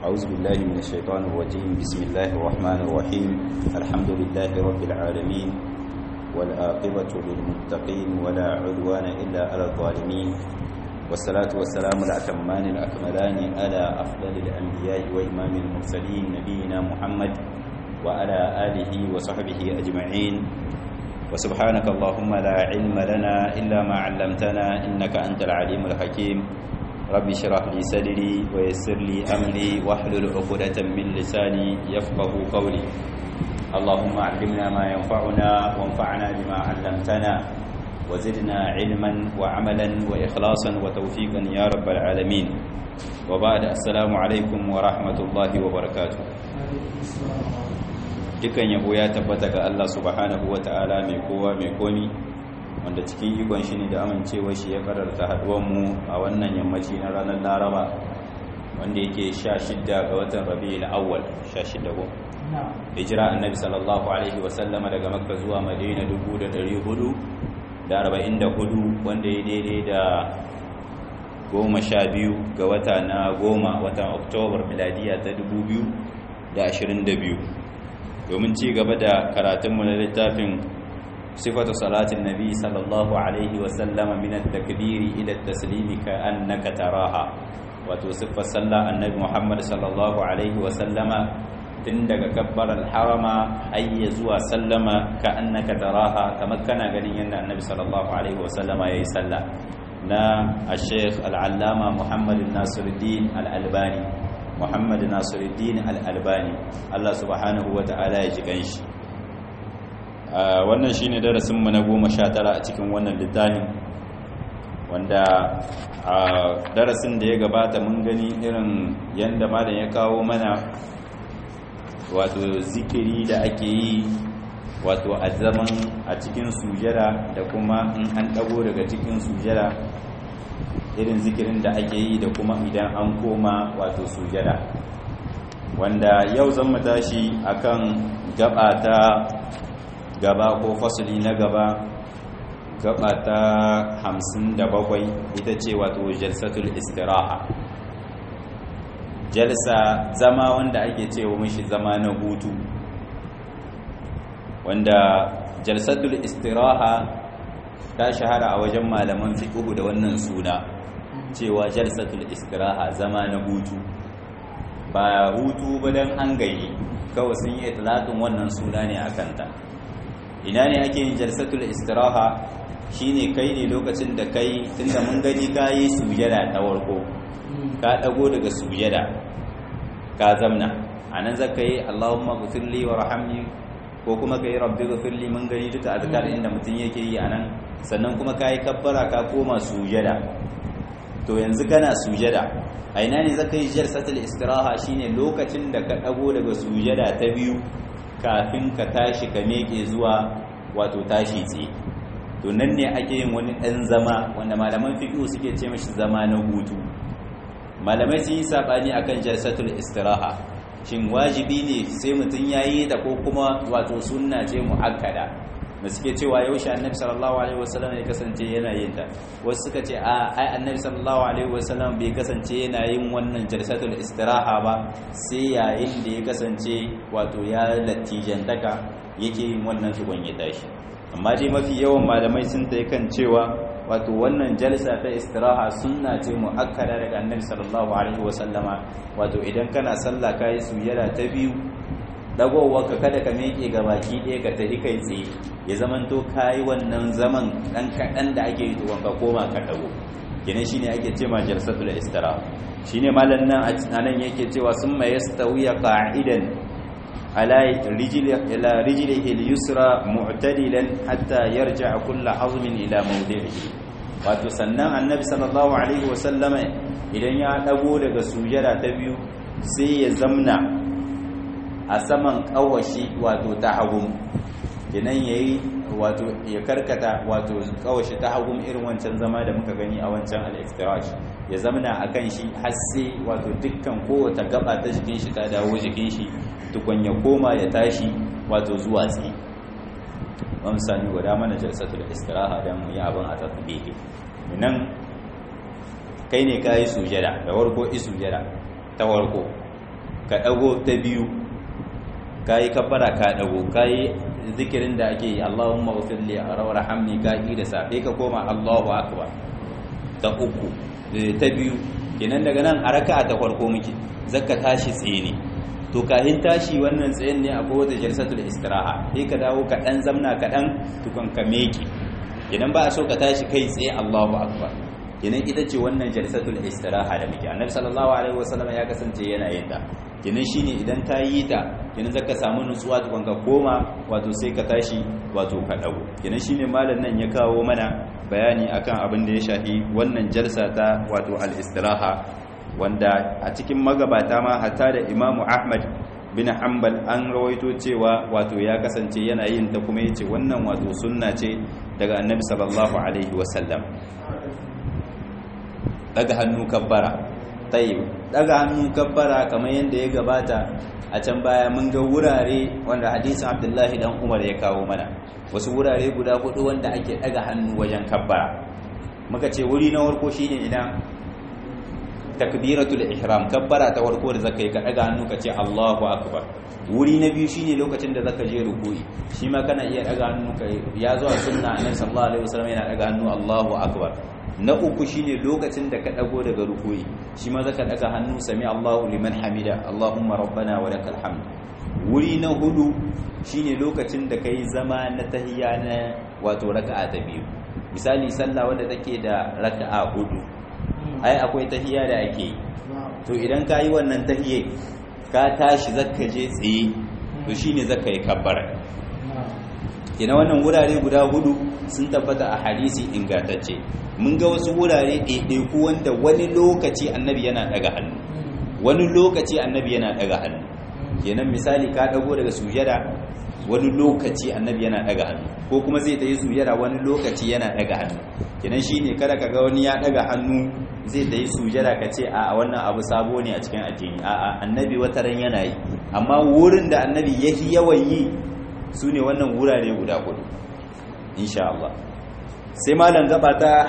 أعوذ بالله من الشيطان الرجيم بسم الله الرحمن الرحيم الحمد لله رب العالمين والآقبة للمتقين ولا عدوان إلا على الظالمين والصلاة والسلام الأتمان الأكملان على أفضل الأنبياء وإمام المرسلين نبينا محمد وعلى آله وصحبه أجمعين وسبحانك اللهم لا علم لنا إلا ما علمتنا إنك أنت العليم الحكيم رب اشرح لي صدري ويسر لي أمري واحلل عقدة من لساني يفقه قولي اللهم علمنا ما ينفعنا وانفعنا بما علمتنا وزدنا علما وعملا وإخلاصا وتوفيقا يا رب العالمين وبعد السلام عليكم ورحمة الله وبركاته dukan yabo ya tabbata ga Allah subhanahu wa ta'ala mai kowa mai komi wanda cikin ikon shi ne da amincewa shi ya kararta haduwanmu a wannan yammaci na ranar laraba wanda yake sha shidda ga watan rabi'ul awwal sha shidda ko hijira annabi sallallahu alaihi wasallama daga makka zuwa madina 1444 wanda ya daidai da goma sha biyu ga wata na goma watan oktobar miladiya ta 2022 domin ci gaba da karatunmu na littafin sifatu salatin nabi sallallahu alaihi wasallama min at-takbiri ila at-taslimi ka annaka taraha wato siffar sallah annabi muhammad sallallahu alaihi wasallama tun daga kabbarar harama ayya zuwa sallama ka annaka taraha kamar kana ganin yadda annabi sallallahu alaihi wasallama yayi sallah na al-sheikh al-allama muhammad nasiruddin al-albani muhammad nasiruddin al-albani Allah subhanahu wata'ala ya ji ganshi wannan shine darasin mu na 19 a cikin wannan littafin wanda a darasin da ya gabata mun gani irin yanda malam ya kawo mana wato zikiri da ake yi wato a zaman a cikin sujada da kuma in an dago daga cikin sujada irin zikirin da ake yi da kuma idan an koma wato sujada wanda yau zan mu tashi akan gaba ta gaba ko fasali na gaba gaba ta hamsin da bakwai ita ce wato jalsatul istiraha jalsa zama wanda ake cewa mishi zama na hutu wanda jalsatul istiraha ta shahara a wajen malaman fiqh da wannan suna cewa jalsatul istiraha zama na hutu ba hutu ba dan an gayi kawai sun yi itlaqin wannan suna ne akan ta ina ne ake yin jalsatul istiraha shine kai ne lokacin da kai tunda mun gani kai sujada ta warko ka dago daga sujada ka zamna anan zaka yi Allahumma ghfirli warhamni ko kuma kai rabbi ghfirli mun gani duka azkar inda mutun yake yi anan sannan kuma kai kabbara ka koma sujada to yanzu kana sujada a ina ne zaka yi jalsatul istiraha shine lokacin da ka dago daga sujada ta biyu kafin ka tashi ka meke zuwa wato tashi tsaye to nan ne ake yin wani ɗan zama wanda malaman fiqh suke ce mashi zama na hutu malamai sun yi sabani akan jalsatul istiraha shin wajibi ne sai mutum yayi ta ko kuma wato sunna ce muakkada da suke cewa yaushe annabi sallallahu alaihi wasallam ya kasance yana yin ta wasu suka ce a ai annabi sallallahu alaihi wasallam bai kasance yana yin wannan jalsatul istiraha ba sai yayin da ya kasance wato ya latijantaka yake yin wannan tukun ya tashi amma dai mafi yawan malamai sun ta kan cewa wato wannan jalsa ta istiraha sunna ce muakkada daga annabi sallallahu alaihi wasallama wato idan kana sallah kai sujada ta biyu dagowarka kada ka meke ga baki ɗaya ka tafi kai tsaye ya zamanto kayi wannan zaman ɗan kaɗan da ake yi tukun ka koma ka dago gine shine ake ce ma jalsatul istiraha shine malam nan a nan yake cewa sun ma yastawiya qa'idan ala rijli ila rijlihi al-yusra mu'tadilan hatta yarja'a kullu azmin ila mawdi'ihi wato sannan annabi sallallahu alaihi wa sallama idan ya dago daga sujada ta biyu sai ya zamna a saman kawashi wato ta hagu kenan yayi wato ya karkata wato kawashi ta hagu irin wancan zama da muka gani a wancan al-iftirash ya zamna akan shi har sai wato dukkan kowace gaba ta jikin shi ta dawo jikin shi tukun ya koma ya tashi wato zuwa tsaye wani sami guda mana jalsatul istiraha don mu yi abin a tatbihi nan kai ne ka yi sujada da warko yi sujada ta warko ka dago ta biyu kai kabbara ka dago kai zikirin da ake yi Allahumma ghfir li warhamni ka yi da safe ka koma Allahu akbar ta uku ta biyu kenan daga nan a raka'a ta farko muke zakka tashi tsaye ne to kahin tashi wannan tsayen ne akwai wata jalsatul istiraha sai ka dawo ka dan zamna ka dan tukun ka meke idan ba a so ka tashi kai tsaye Allahu akbar kenan ita ce wannan jalsatul istiraha da muke annabi sallallahu alaihi wasallam ya kasance yana yin ta kenan shine idan ka yi ta kenan zaka samu nutsuwa tukun ka koma wato sai ka tashi wato ka dago kenan shine malam nan ya kawo mana bayani akan abin da ya shafi wannan jalsa ta wato al-istiraha wanda a cikin magabata ma hatta da imamu ahmad bin hanbal an rawaito cewa wato ya kasance yana yin ta kuma yace wannan wato sunna ce daga annabi sallallahu alaihi wasallam daga hannu kabbara tayyib daga hannu kabbara kamar yadda ya gabata a can baya mun ga wurare wanda hadisin abdullahi dan umar ya kawo mana wasu wurare guda hudu wanda ake daga hannu wajen kabbara muka ce wuri na farko shine idan takbiratul ihram kabbara ta farko da zakai ka daga hannu ka ce Allahu akbar wuri na biyu shine lokacin da zaka je ruku'i shi ma kana iya daga hannu ka ya zo a sunna annabi sallallahu alaihi wasallam yana daga hannu Allahu akbar na uku shine lokacin da ka dago daga ruku'i shi ma zaka daga hannu sami Allahu liman hamida Allahumma rabbana wa lakal hamd wuri na hudu shine lokacin da kai zama na tahiyya na wato raka'a ta biyu misali sallah wanda take da raka'a hudu ai akwai tahiyya da ake yi to idan ka yi wannan tahiyya ka tashi zakka je tsaye to shine zakka yi kabbara ina wannan wurare guda hudu sun tabbata a hadisi ingantacce mun ga wasu wurare ɗaiɗaiku wanda wani lokaci annabi yana daga hannu wani lokaci annabi yana daga hannu kenan misali ka dago daga sujada wani lokaci annabi yana daga hannu ko kuma zai ta yi sujada wani lokaci yana daga hannu kenan shine kada ka ga wani ya daga hannu zai ta yi sujada ka ce a wannan abu sabo ne a cikin addini a annabi wataran yana yi amma wurin da annabi ya fi yawan yi su ne wannan wurare guda hudu insha Allah sai malam gaba ta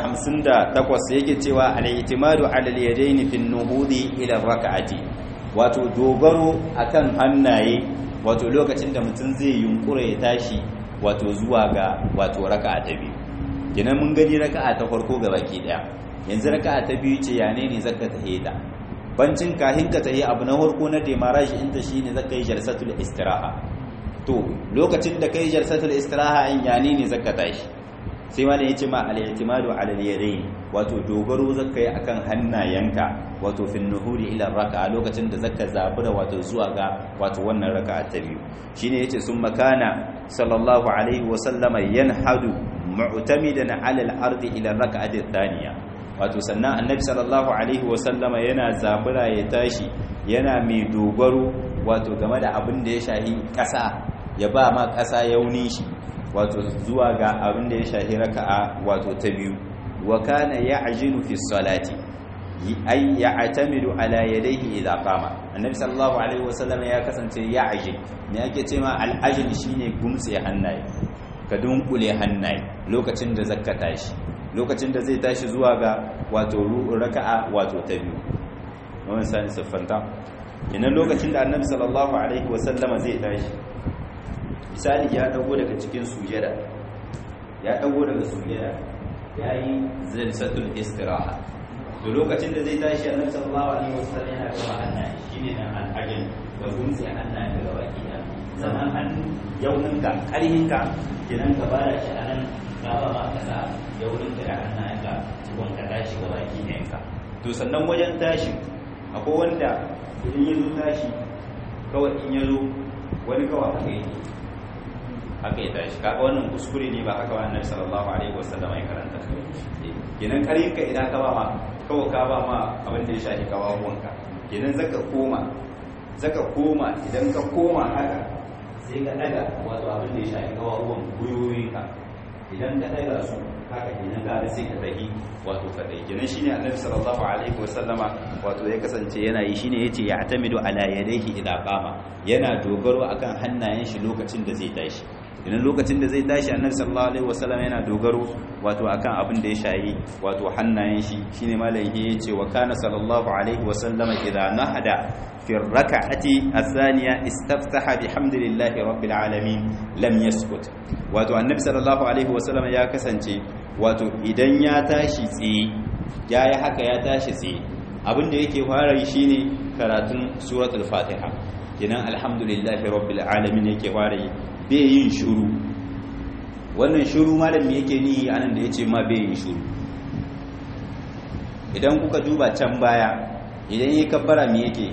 58 yake cewa al-i'timadu 'ala al-yadayn fi an-nuhudi ila rak'ati wato dogaro akan hannaye wato lokacin da mutum zai yunkura ya tashi wato zuwa ga wato raka'a ta biyu kenan mun gani raka'a ta farko ga baki daya yanzu raka'a ta biyu ce yane ne zaka tahe ta bancin kahin ka tahe abu na farko na demarage inta shine zaka yi jalsatul istiraha to lokacin da kai jalsatul istiraha in yane ne zaka tashi sai ma da yace ma al-i'timadu 'ala al-yadayn wato dogaro zaka yi akan hannayenka wato fin nuhuri ila raka'a lokacin da zaka zabura wato zuwa ga wato wannan raka'a ta biyu shine yace sun makana sallallahu alaihi wa sallama yanhadu mu'tamidan 'ala al-ardi ila raka'ati thaniya wato sannan annabi sallallahu alaihi wa sallama yana zabura ya tashi yana mai dogaro wato game da abin da ya shahi kasa ya ba ma kasa yauni shi wato zuwa ga abin da ya shahi raka'a wato ta biyu wa kana ya'jinu fi salati ay ya'tamidu ala yadayhi idha qama annabi sallallahu alaihi wasallam ya kasance ya'jin me ake ce ma al'ajin shine gumtse hannaye ka dunkule hannaye lokacin da zakka tashi lokacin da zai tashi zuwa ga wato raka'a wato ta biyu wannan sai siffanta ina lokacin da annabi sallallahu alaihi wasallama zai tashi misali ya dago daga cikin sujada ya dago daga sujada yayi zalsatul istiraha to lokacin da zai tashi annabi sallallahu alaihi wasallam yana gaba hannaye shine nan al'ajin da gunsi hannaye daga baki da zaman hannu yauninka karhinka kinan ka bada shi anan ka ba ma kasa yauninka da hannayenka tukun ka tashi ga baki ɗayanka to sannan wajen tashi akwai wanda idan ya zo tashi kawai in ya zo wani kawai haka yake haka ya tashi kaga wannan kuskure ne ba haka wa annabi sallallahu alaihi wasallam ya karanta kenan karinka idan ka ba ma kawai ka ba ma abin da ya shafi kawawanka kenan zaka koma zaka koma idan ka koma haka sai ka daga wato abin da ya shafi kawawan guyoyinka idan ka daga su haka kenan ka sai ka tahi wato ka dai kenan shine annabi sallallahu alaihi wasallama wato ya kasance yana yi shine yace ya atamidu ala yadayhi idza qama yana dogaro akan hannayen shi lokacin da zai tashi idan lokacin da zai tashi annabi sallallahu alaihi wasallam yana dogaro wato akan abin da ya shayi wato hannayen shi shine malai ya ce wa kana sallallahu alaihi wasallam idza nahada fi rak'ati athaniya istaftaha bihamdillahi rabbil alamin lam yaskut wato annabi sallallahu alaihi wasallam ya kasance wato idan ya tashi tsaye yayi haka ya tashi tsaye abin da yake fara yi shine karatun suratul fatiha kenan alhamdulillahi rabbil alamin yake fara yi bai yin shuru wannan shuru malam yake ni anan da yace ma bai yin shuru idan kuka duba can baya idan yi kabbara me yake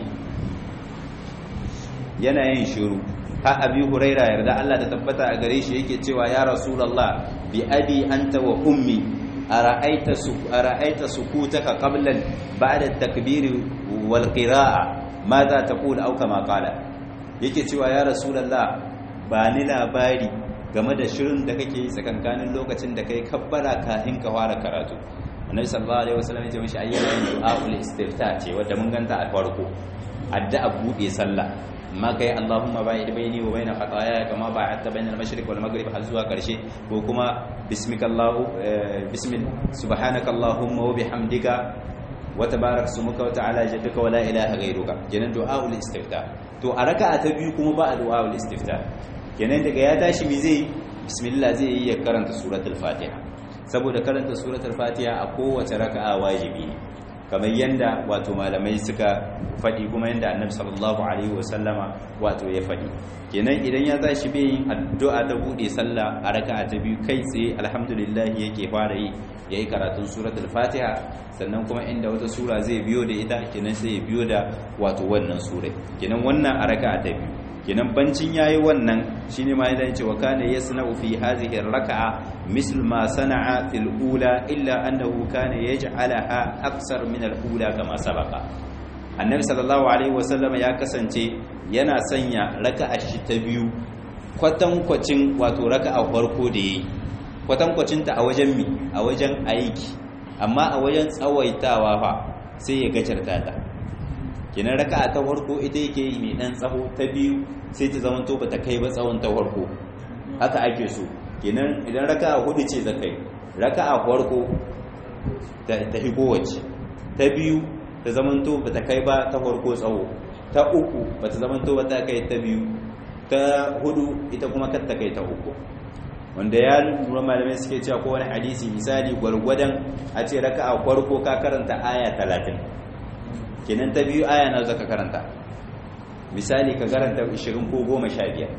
yana yin shuru ha abi huraira yarda Allah ta tabbata a gare shi yake cewa ya rasulullah bi abi anta wa ummi ara'aita su ara'aita sukutaka qabla ba'da at-takbir wal qira'a madha taqul aw kama qala yake cewa ya rasulullah ba ni labari game da shirin da kake yi tsakankanin lokacin da kai kabbara kafin ka fara karatu annabi sallallahu alaihi wasallam ya ce mishi ayyana yin du'aul istifta ce wanda mun ganta a farko addu'a bude sallah amma kai Allahumma ba'id baini wa baina khataaya kama ba'adta bainal mashriq wal maghrib har zuwa karshe ko kuma bismikallahu bismil subhanakallahumma wa bihamdika wa tabarak smuka wa ta'ala jadduka wa la ilaha ghayruka kenan du'aul istifta to a raka'a ta biyu kuma ba du'aul istifta kenan daga ya tashi mi zai bismillah zai yi ya karanta suratul fatiha saboda karanta suratul fatiha a kowace raka'a wajibi ne kamar yanda wato malamai suka faɗi kuma yanda annabi sallallahu alaihi wasallama wato ya faɗi kenan idan ya tashi bai yin addu'a ta bude sallah a raka'a ta biyu kai tsaye alhamdulillah yake fara yi yayi karatun suratul fatiha sannan kuma inda wata sura zai biyo da ita kenan sai ya biyo da wato wannan sura kenan wannan a raka'a ta biyu kenan bancin yayi wannan shine ma yana cewa kana yasna'u fi hadhihi ar-raka'a misl ma sana'a fil ula illa annahu kana yaj'alaha aksar min al-ula kama sabaqa annabi sallallahu alaihi wasallam ya kasance yana sanya raka'a shi ta biyu kwatankwacin wato raka'a farko da yayi kwatankwacin ta a wajen mi a wajen aiki amma a wajen tsawaitawa fa sai ya gajarta ta kenan raka'a ta farko ita yake yi mai dan tsaho ta biyu sai ta zama to bata kai ba tsawon ta farko haka ake so kenan idan raka'a hudu ce zakai raka'a farko ta hi kowace ta biyu ta zama to bata kai ba ta farko tsawo ta uku bata zama to ba ta kai ta biyu ta hudu ita kuma kar ta kai ta uku wanda ya lura malamai suke cewa ko wani hadisi misali gwargwadon a ce raka'a farko ka karanta aya talatin kenan ta biyu aya na zaka karanta misali ka karanta 20 ko 15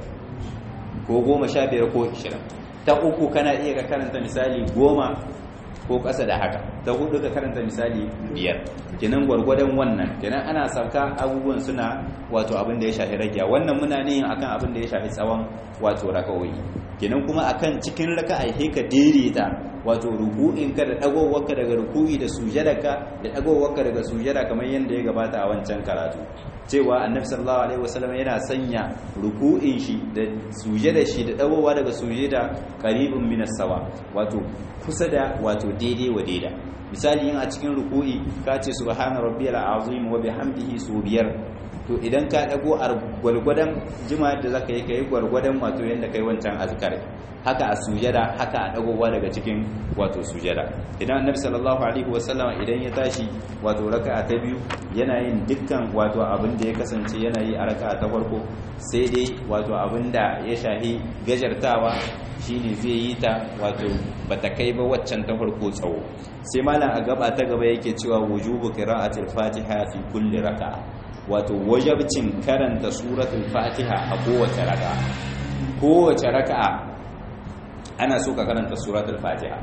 ko 15 ko 20 ta uku kana iya ka karanta misali 10 ko ƙasa da haka ta hudu ka karanta misali 5 kenan gwargwadon wannan kenan ana sauka abubuwan suna wato abin da ya shafi ragiya wannan muna ne akan abin da ya shafi tsawon wato rakawoyi kenan kuma akan cikin raka'a sai ka daidaita wato ruku'inka da dagowarka daga ruku'i da sujadarka da dagowarka daga sujada kamar yadda ya gabata a wancan karatu cewa annabi sallallahu alaihi wasallam yana sanya ruku'in shi da sujada shi da dagowa daga sujada qaribun minas sawa wato kusa da wato daidai wa daida misali yin a cikin ruku'i ka ce subhana rabbiyal azim wa bihamdihi su biyar to idan ka dago a gwargwadon jima da zaka yi kai gwargwadon wato yanda kai wancan azkar haka a sujada haka a dagowa daga cikin wato sujada idan annabi sallallahu alaihi wasallam idan ya tashi wato raka'a ta biyu yana yin dukkan wato abin da ya kasance yana yi a raka'a ta farko sai dai wato abin da ya shahi gajartawa shine zai yi ta wato bata kai ba waccan ta farko tsawo sai malam a gaba ta gaba yake cewa wujubu qira'atil fatiha fi kulli raka'a wato wajabcin karanta suratul fatiha a kowace raka'a kowace raka'a ana so ka karanta suratul fatiha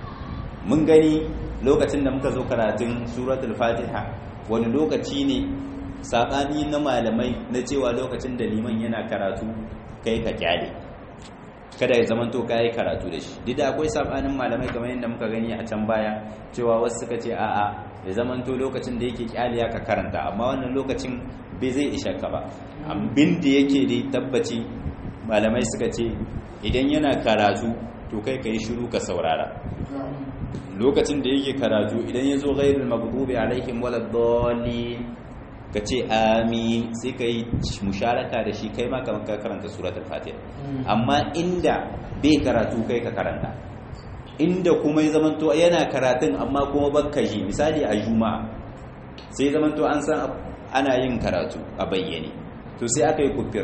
mun gani lokacin da muka zo karatun suratul fatiha wani lokaci ne saɓani na malamai na cewa lokacin da liman yana karatu kai ka kyale kada ya zamanto ka yi karatu da shi duk da akwai saɓanin malamai kamar yadda muka gani a can baya cewa wasu suka ce a'a ya zamanto lokacin da yake kyale ya ka karanta amma wannan lokacin bai zai isha ka ba abin da yake da tabbaci malamai suka ce idan yana karatu to kai ka yi shiru ka saurara lokacin da yake karatu idan ya zo ghairul maghdubi alaihim waladdallin ka ce amin sai ka yi musharaka da shi kai ma kamar ka karanta suratul fatiha amma inda bai karatu kai ka karanta inda kuma ya zamanto yana karatun amma kuma bakka ji misali a juma'a sai zamanto an san ana yin karatu a bayyane to sai aka yi kufir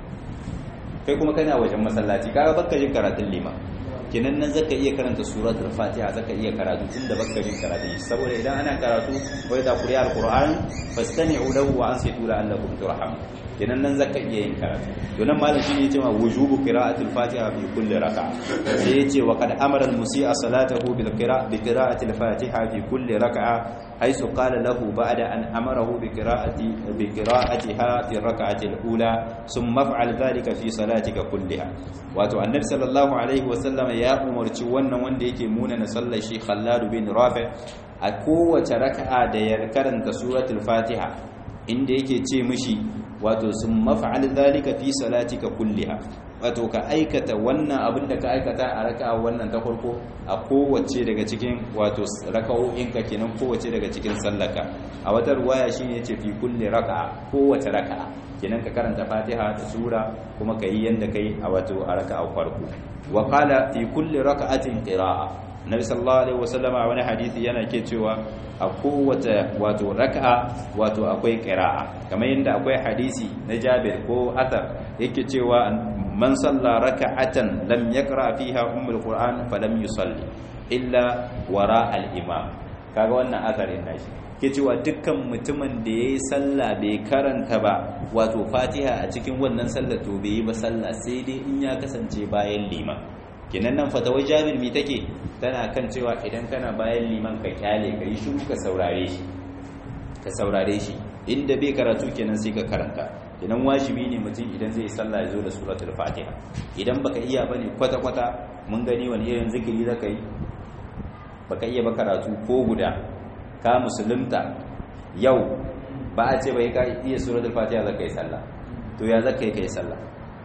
kai kuma kana wajen masallaci kaga bakka jin karatun liman kenan nan zaka iya karanta suratul fatiha zaka iya karatu tunda baka jin karatu saboda idan ana karatu wa idza quriya alquran fastami'u lahu wa ansitu la'allakum turhamun kenan nan zaka iya yin karatu to nan malam shine yace ma wujubu qira'atil fatiha fi kulli raka'a sai yace wa qad amara al-musii'a salatahu bil qira'a bi qira'atil fatiha fi kulli raka'a haythu qala lahu ba'da an amarahu bi qira'ati bi qira'atiha fi rak'ati al-ula thumma fa'al dhalika fi salatika kulliha wato annabi sallallahu alaihi wa sallam ya umarci wannan wanda yake muna na sallar shi Khallad bin Rafi a kowace raka'a da ya karanta suratul fatiha inda yake ce mishi wato sun mafa'al zalika fi salatika kulliha wato ka aikata wannan abin da ka aikata a raka'a wannan ta farko a kowace daga cikin wato raka'o'in ka kenan kowace daga cikin sallaka a wata ruwaya shine yace fi kulli raka'a kowace raka'a kenan ka karanta Fatiha da sura kuma kai yanda kai a wato a raka'a farko wa qala fi kulli raka'atin qira'a nabi sallallahu alaihi wasallama wani hadisi yana ke cewa a kowace wato raka'a wato akwai qira'a kamar yadda akwai hadisi na Jabir ko Athar yake cewa man salla raka'atan lam yaqra fiha ummul qur'an falam yusalli illa wara al-imam kaga wannan atharin nashi ke cewa dukkan mutumin da yayi sallah bai karanta ba wato Fatiha a cikin wannan sallar to bai yi ba sallah sai dai in ya kasance bayan liman kenan nan fatawar jabir mi take tana kan cewa idan kana bayan liman ka kyale ka yi shiru ka saurare shi ka saurare shi inda bai karatu kenan sai ka karanta kenan wajibi ne mutum idan zai sallah ya zo da suratul fatiha idan baka iya bane kwata kwata mun gani wani irin zikiri zaka yi baka iya ba karatu ko guda ka musulunta yau ba a ce bai ka iya suratul fatiha zaka yi sallah to ya zaka yi kai sallah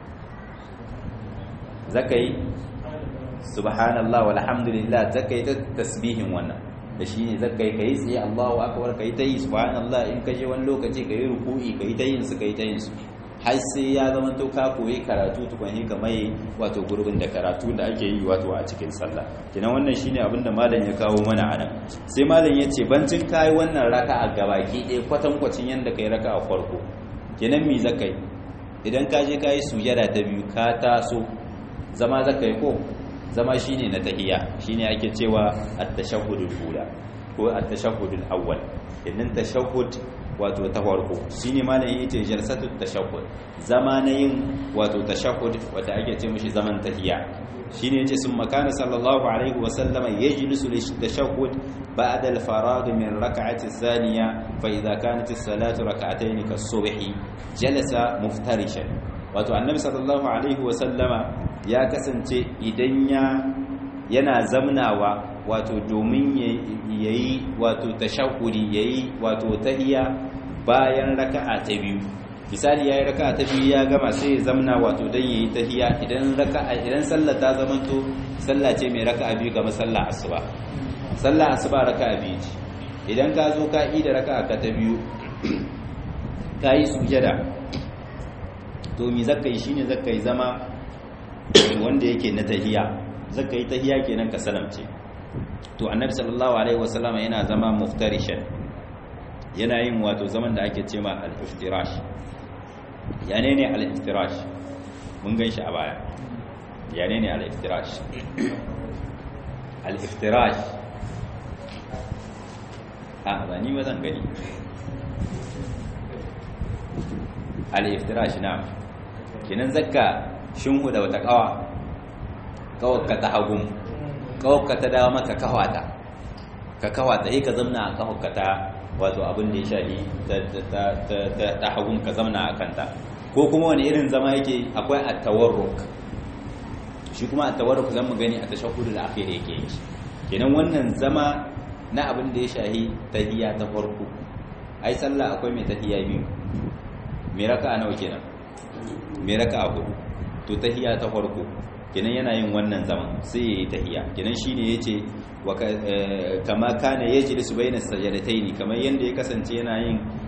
zaka yi subhanallah walhamdulillah zaka yi ta tasbihin wannan da shi ne zaka yi kai tsaye Allahu akbar kai ta yi subhanallah in ka je wani lokaci kai ruku'i kai ta yin su kai ta yin su har sai ya zama to ka koyi karatu tukun ka mai wato gurbin da karatu da ake yi wato a cikin sallah kina wannan shine abin da malam ya kawo mana anan sai malam ya ce bancin kai wannan raka'a gabaki ɗaya kwatankwacin yanda kai raka'a farko kenan me zaka yi idan ka je ka yi sujada ta biyu ka taso zama zaka yi ko zama shine na tahiyya shine ake cewa at-tashahhudul ula ko at-tashahhudul awwal idan tashahhud wato ta farko shine malamin yace jalsatut tashahhud zama na yin wato tashahhud wanda ake ce mishi zaman tahiyya shine yace sun makana sallallahu alaihi wa sallama yajlisu litashahhud ba'da al-faragh min rak'ati ath-thaniya fa idha kanat as-salatu rak'atayn kas-subhi jalasa muftarishan wato annabi sallallahu alaihi wa sallama ya kasance idan ya yana zamnawa wato domin yayi wato tashahhudi yayi wato tahiyya bayan raka'a ta biyu misali yayi raka'a ta biyu ya gama sai ya zamna wato dan yayi tahiyya idan raka'a idan sallar ta zamanto sallah ce mai raka'a biyu ga sallar asuba sallar asuba raka'a biyu ce idan ka zo ka yi da raka'a ka ta biyu ka yi sujada to mi zakka yi shine zakka yi zama wanda yake na tahiya zaka yi tahiya kenan ka salamce to annabi sallallahu alaihi wasallam yana zama muftarishan yana yin wato zaman da ake cewa al-iftirash yane ne al-iftirash mun gan shi a baya yane ne al-iftirash al-iftirash a ba ni ba zan gani al-iftirash na kenan zakka shinhu da wata kawa kawaka ta hagun kawaka ta dawo maka kawata ka kawata yi ka zamna a kawaka ta wato abin da ya shahi ta hagun ka zamna a kanta ko kuma wani irin zama yake akwai a tawarruk shi kuma a tawarruk zan mu gani a tashahudu da akhir yake yi kenan wannan zama na abin da ya shahi tahiyya ta farko ai sallah akwai mai tahiyya biyu mai raka'a nawa kenan mai raka'a hudu to tahiya ta farko kenan yana yin wannan zaman sai yayi tahiya kenan shine yace wa kama kana yajlisu baina sajdataini kamar yanda ya kasance yana yin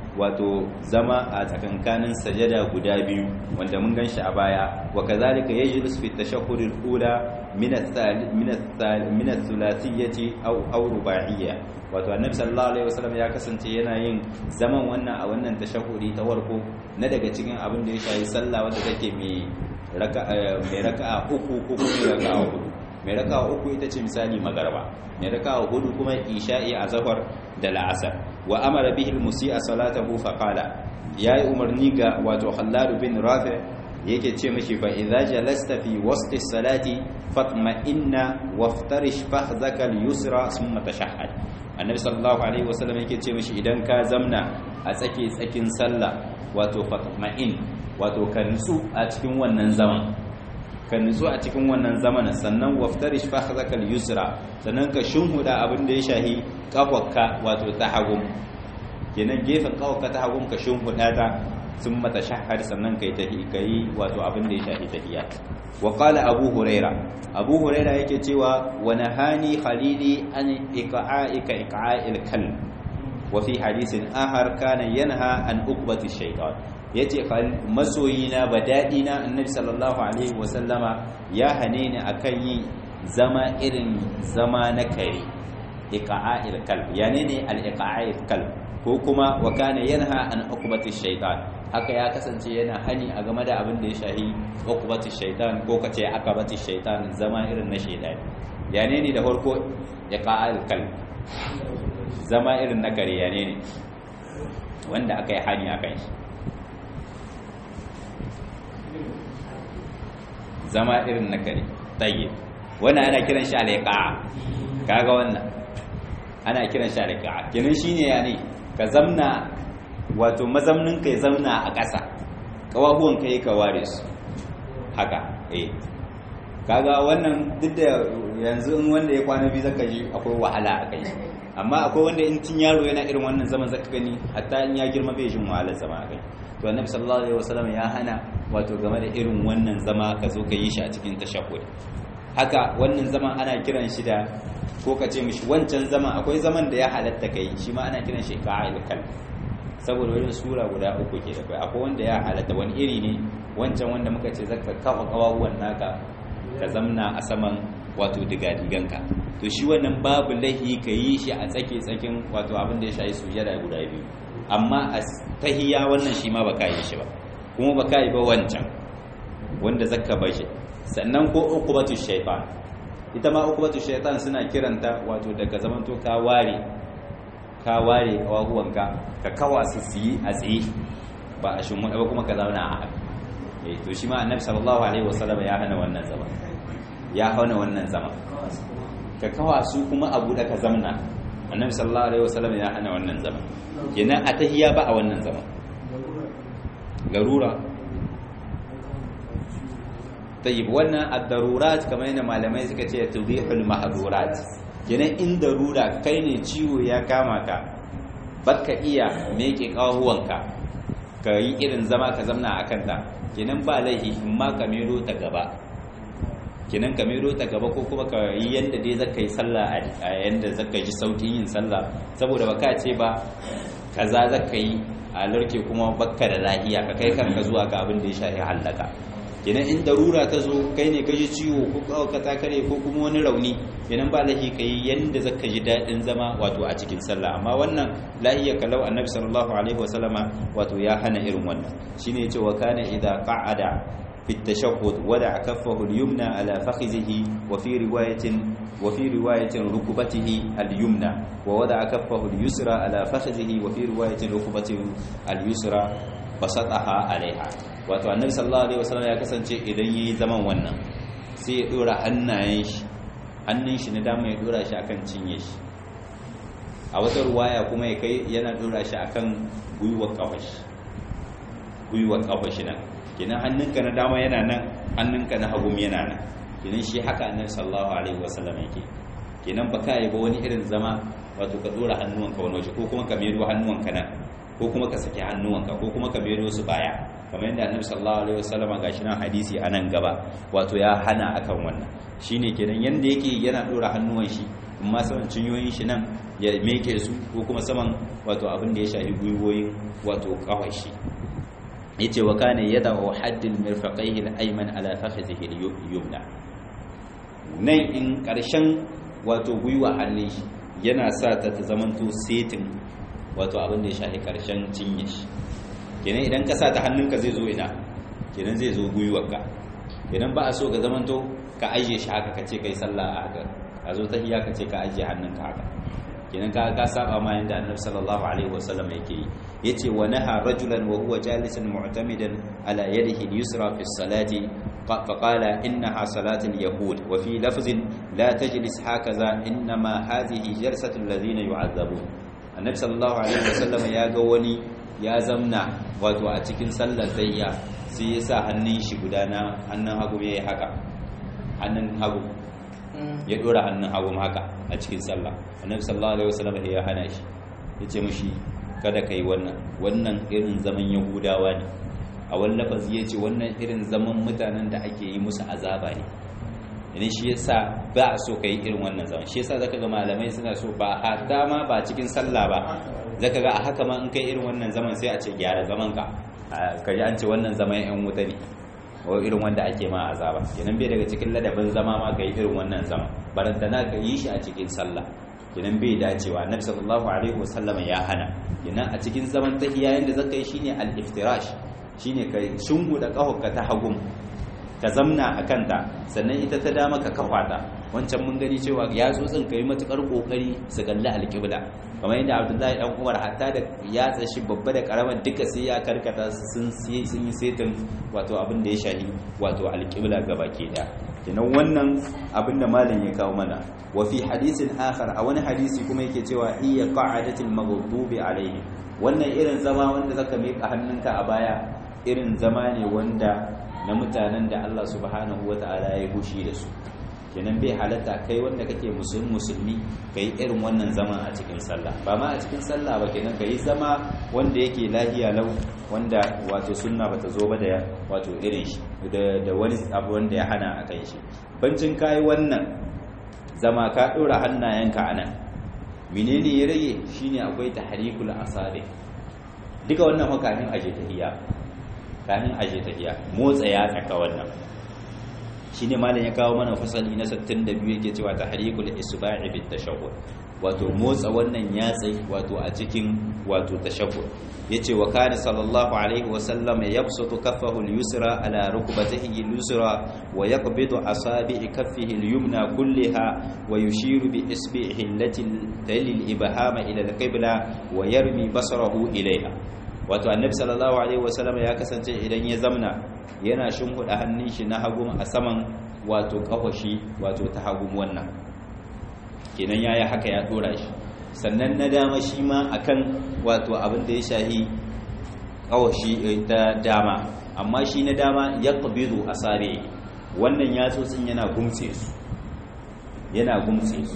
wato zama a tsakankanin sajada guda biyu wanda mun ganshi a baya wa kazalika yajlis fi tashahhud al-ula min min ath-thulathiyati aw aw rubaiyya wato annabi sallallahu alaihi wasallam ya kasance yana yin zaman wannan a wannan tashahhudi ta farko na daga cikin abin da ya shafi sallah wanda take mai raka'a mai raka'a uku ko kuma raka'a hudu mai raka'a uku ita ce misali magarba mai raka'a hudu kuma isha'i a zafar da la'asar wa amara bihi al-musi'a salatahu fa qala yayi umarni ga wato Khallad bin Rafi yake ce mishi fa idza jalasta fi wasti salati fatma'inna waftarish fahdhaka al-yusra thumma tashahhad annabi sallallahu alaihi wasallam yake ce mishi idan ka zamna a tsake tsakin sallah wato fatma'in wato ka nutsu a cikin wannan zaman ka nutsu a cikin wannan zamanin sannan waftarish fakhzaka al-yusra sannan ka shunhuda abin da ya shahi kafarka wato ta hagum kenan gefen kafarka ta hagum ka shunhuda ta sun mata shahar sannan kai tahi kai wato abin da ya shahi tahiyya wa qala abu huraira abu huraira yake cewa wa nahani khalili an iqa'ika iqa'il kal wa fi hadithin ahar kana yanha an uqbati shaytan yace masoyina badadina annabi sallallahu alaihi wasallama ya hane ni akan yi zama irin zama na kare iqa'il kalb yani ne al iqa'il kalb ko kuma wa kana yanha an uqbati shaytan haka ya kasance yana hani a game da abin da ya shahi uqbati shaytan ko kace akabati shaytan zama irin na shaytan yani ne da farko iqa'il kalb zama irin na kare yani ne wanda aka yi hani akan shi zama irin na kare tsaye wannan ana kiran shi alaƙa kaga wannan ana kiran shi alaƙa kenan shine ya ne ka zamna wato mazamnin ka ya zamna a ƙasa ƙawahuwan ka yi ka ware su haka eh kaga wannan duk da yanzu in wanda ya kwana biyu zaka ji akwai wahala a kai amma akwai wanda in tun yaro yana irin wannan zaman zaka gani hatta in ya girma bai jin wahalar zama a kai to annabi sallallahu alaihi wasallam ya hana wato game da irin wannan zama ka zo ka yi shi a cikin tashahhud haka wannan zaman ana kiran shi da ko ka ce mishi wancan zaman akwai zaman da ya halatta kai shi ma ana kiran shi qa'il kal saboda wani sura guda uku ke da kai akwai wanda ya halatta wani iri ne wancan wanda muka ce zaka kafa kawawan naka ka zamna a saman wato digadiganka to shi wannan babu lahi ka yi shi a tsake tsakin wato abin da ya shayi sujada guda biyu amma a tahiya wannan shi ma baka yi shi ba kuma baka yi ba wancan wanda zakka bar shi sannan ko uqubatu shaytan ita ma uqubatu shaytan suna kiranta wato daga zaman to ka ware ka ware kawahuwanka ka kawa su yi a tsaye ba a shin ba kuma ka zauna a haka eh to shi ma annabi sallallahu alaihi wasallam ya hana wannan zama ya hana wannan zama ka kawa su kuma abu da ka zamna annabi sallallahu alaihi wasallam ya hana wannan zama kenan a tahiyya ba a wannan zama garura tayyib wannan ad-darurat kamar yadda malamai suka ce tudihul mahdurat kenan in darura kai ne ciwo ya kama ka baka iya meke kawahuwanka ka yi irin zama ka zamna akan ta kenan ba laihi in ma ka mero ta gaba kenan ka mero ta gaba ko kuma ka yi yanda dai zaka yi sallah a yanda zaka ji saukin yin sallah saboda baka ce ba kaza zaka yi a larke kuma bakka da lahiya ka kai kanka zuwa ga abin da ya shafi hallaka kenan in darura ta zo kai ne ka ji ciwo ko ka ta kare ko kuma wani rauni kenan ba lahi ka yi yanda zaka ji daɗin zama wato a cikin sallah amma wannan lahiya kalau annabi sallallahu alaihi wasallama wato ya hana irin wannan shine yace wa kana idza qa'ada في التشهد ودع كفه اليمنى على فخذه وفي رواية وفي رواية ركبته اليمنى ووضع كفه اليسرى على فخذه وفي رواية ركبته اليسرى بسطها عليها wato annabi sallallahu alaihi wasallam ya kasance idan yayi zaman wannan sai ya dora hannayen shi hannun shi na dama ya dora shi akan cinye shi a wata ruwaya kuma ya kai yana dora shi akan gwiwar kafashi gwiwar kafashi nan kenan hannunka na dama yana nan hannunka na hagu yana nan kenan shi haka annabi sallallahu alaihi wasallam yake kenan ba ka yi ba wani irin zama wato ka dora hannuwanka wani waje ko kuma ka mero hannuwanka nan ko kuma ka saki hannuwanka ko kuma ka mero su baya kamar yadda annabi sallallahu alaihi wasallam gashi nan hadisi a nan gaba wato ya hana akan wannan shine kenan yanda yake yana dora hannuwan shi amma saman cinyoyin shi nan ya meke su ko kuma saman wato abin da ya shafi gwiwoyin wato kawai shi yace wa kana yada'u haddil mirfaqaihi al-ayman ala fakhidhihi al-yumna nan in karshen wato gwiwa hannun shi yana sa ta ta zamanto setin wato abin da ya shafi karshen cinye shi kenan idan ka sa ta hannunka zai zo ina kenan zai zo gwiwarka idan ba a so ka zamanto ka ajiye shi haka ka ce kai sallah a haka a zo tahiyya ka ce ka ajiye hannunka haka kenan ka ka saba ma yanda annabi sallallahu alaihi wasallam yake yi yace wa naha rajulan wa huwa jalisan mu'tamidan ala yadihi al-yusra fi as-salati فقال إنها صلاة اليهود وفي لفظ لا تجلس هكذا إنما هذه جلسة الذين يعذبون النبي صلى الله عليه وسلم يا قوني يا زمنا wato a cikin sallar zayya sai ya sa hannun shi gudana hannun hagu ya yi haka hannun hagu ya dora hannun hagu haka a cikin sallah annabi sallallahu alaihi wasallam ya hana shi ya ce mushi kada kai wannan wannan irin zaman yahudawa ne a wani lafazi ya ce wannan irin zaman mutanen da ake yi musu azaba ne idan shi yasa ba a so ka yi irin wannan zaman shi yasa zaka ga malamai suna so ba hatta ma ba cikin sallah ba zaka ga a haka ma in kai irin wannan zaman sai a ce gyara zaman ka ka ji an ce wannan zaman yan wuta ne ko irin wanda ake ma azaba kenan bai daga cikin ladabin zama ma ka yi irin wannan zaman barantana ka yi shi a cikin sallah kenan bai dacewa annabi sallallahu alaihi wasallam ya hana kenan a cikin zaman tahiyya yanda zaka yi shine al-iftirash shine ka shunguda kahonka ta hagum ka zamna a kanta sannan ita ta dama ka kafa ta wancan mun gani cewa ya tsotsin ka yi matukar kokari su kalli alƙibla kamar yadda abdullahi dan umar hatta da ya tsashi babba da karamar duka sai ya karkata sun yi setin wato abin da ya shahi wato alƙibla gaba ke da kenan wannan abin da malam ya kawo mana wa fi hadisin akhar a wani hadisi kuma yake cewa iya qa'adatil maghdubi alaihi wannan irin zama wanda zaka miƙa hannunka a baya irin zama ne wanda na mutanen da Allah subhanahu wata'ala ya gushi da su kenan bai halatta kai wanda kake musulmi musulmi kai irin wannan zama a cikin sallah ba ma a cikin sallah ba kenan kai zama wanda yake lahiya lau wanda wato sunna bata zo ba da wato irin shi da wani abu wanda ya hana a kan shi bancin kai wannan zama ka dora hannayenka anan menene ya rage shine akwai tahrikul asabi duka wannan makamin aje tahiyya kamin aje tahiya motsa ya tsaka wannan shine malam ya kawo mana fasali na 62 yake cewa tahrikul isba'i bit tashahhud wato motsa wannan yatsi wato a cikin wato tashahhud yace wa kana sallallahu alaihi wa sallam yabsutu kaffahu al-yusra ala rukbatihi al-yusra wa yaqbidu asabi'i kaffihi al-yumna kullaha wa yushiru bi isbi'ihi allati tali al-ibhama ila al-qibla wa yarmi basarahu ilayha wato annabi sallallahu alaihi wasallam ya kasance idan ya zamna yana shimfiɗa hannun shi na hagun a saman wato kafashi wato ta hagun wannan kenan yayi haka ya dora shi sannan na dama shi ma akan wato abin da ya shahi kawashi ta dama amma shi na dama ya qabidu asabe wannan yatsotsin yana gumtse su yana gumtse su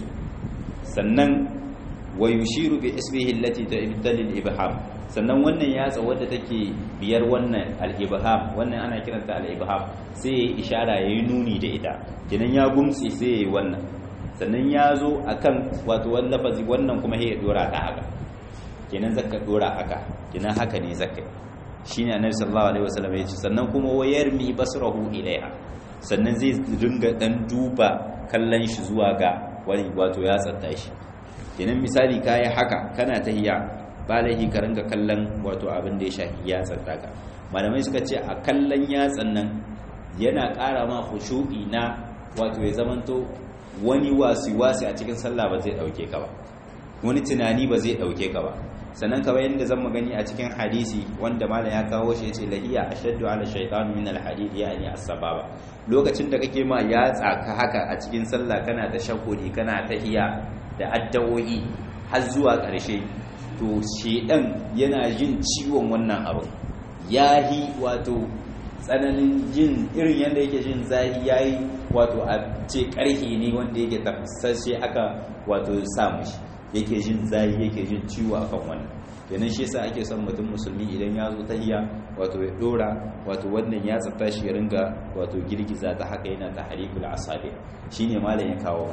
sannan wa yushiru bi isbihi allati ta'ibtal ibham sannan wannan yatsa wadda take biyar wannan al-ibham wannan ana kiranta al-ibham sai yayi ishara yayi nuni da ita kinan ya gumtsi sai yayi wannan sannan ya zo akan wato wannan lafazi wannan kuma ya dora ta haka kinan zakka dora haka kinan haka ne zakka shine annabi sallallahu alaihi wasallam ya ce sannan kuma wayarmi basrahu ilaiha sannan zai dinga dan duba kallon shi zuwa ga wani wato ya tsatta shi kinan misali kai haka kana tahiya ba laifi ka ringa kallon wato abin da ya shafi yatsan daga malamai suka ce a kallon yatsan nan yana ƙara ma khushu'i na wato ya zamanto wani wasi-wasi a cikin sallah ba zai ɗauke ka ba wani tunani ba zai ɗauke ka ba sannan kawai yadda zan magani a cikin hadisi wanda malam ya kawo shi yace lahiya ashaddu ala shaytan min alhadid yani as-sababa lokacin da kake ma yatsa ka haka a cikin sallah kana da shakuri kana tahiya da addawoyi har zuwa ƙarshe to shedan yana jin ciwon wannan abin yahi wato tsananin jin irin yadda yake jin zahi yayi wato a ce karhi ne wanda yake tafsashe aka wato samu shi yake jin zahi yake jin ciwo akan wannan kenan shi yasa ake son mutum musulmi idan ya zo tahiya wato ya dora wato wannan ya tsafta shi ya ringa wato girgiza ta haka yana tahrikul asabi shine malam ya kawo mana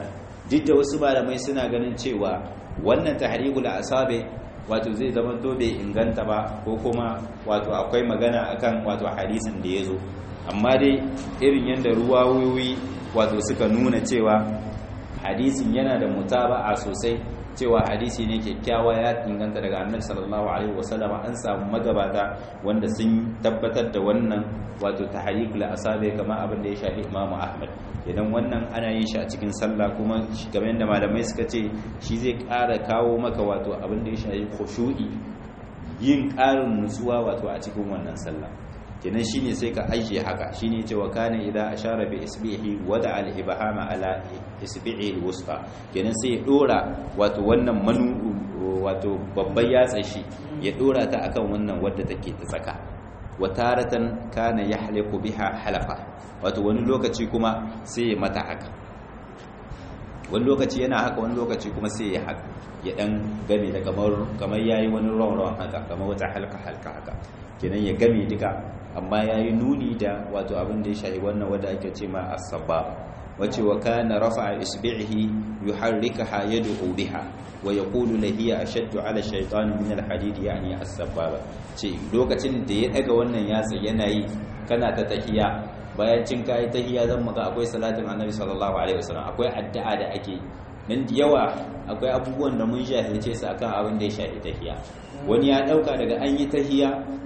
duk da wasu malamai suna ganin cewa wannan tahribul asabe wato zai zama to bai inganta ba ko kuma wato akwai magana akan wato hadisin da yazo amma dai irin yanda ruwayoyi wato suka nuna cewa hadisin yana da mutaba'a sosai cewa hadisi ne kyakkyawa ya inganta daga annabi sallallahu alaihi wasallam an samu magabata wanda sun tabbatar da wannan wato tahriq la asabe kamar abin da ya shafi imamu ahmad idan wannan ana yin shi a cikin sallah kuma game da malamai suka ce shi zai ƙara kawo maka wato abin da ya shafi khushu'i yin ƙarin nutsuwa wato a cikin wannan sallah kenan shine sai ka ajiye haka shine ce wa kana idza ashara bi isbihi wada al ibhama ala isbihi al wusta kenan sai ya dora wato wannan manu wato babban yatsa shi ya dora ta akan wannan wadda take ta tsaka wa taratan kana yahliku biha halafa wato wani lokaci kuma sai ya mata haka wani lokaci yana haka wani lokaci kuma sai ya haka ya dan game da kamar kamar yayi wani rawan haka kamar wata halka halka haka kenan ya game duka amma yayi nuni da wato abin da ya shahi wannan wanda ake ce ma as-sabab wace wa kana rafa'a isbi'ihi yuharrikaha yad'u biha wa yaqulu la hiya ashaddu 'ala shaytan min al-hadid yani as-sababa ce lokacin da ya daga wannan yatsa yana yi kana ta tahiya bayan cin kai tahiya zan maka akwai salatin annabi sallallahu alaihi wasallam akwai addu'a da ake nan da yawa akwai abubuwan da mun jahilce su akan abin da ya shafi tahiya wani ya dauka daga an yi tahiya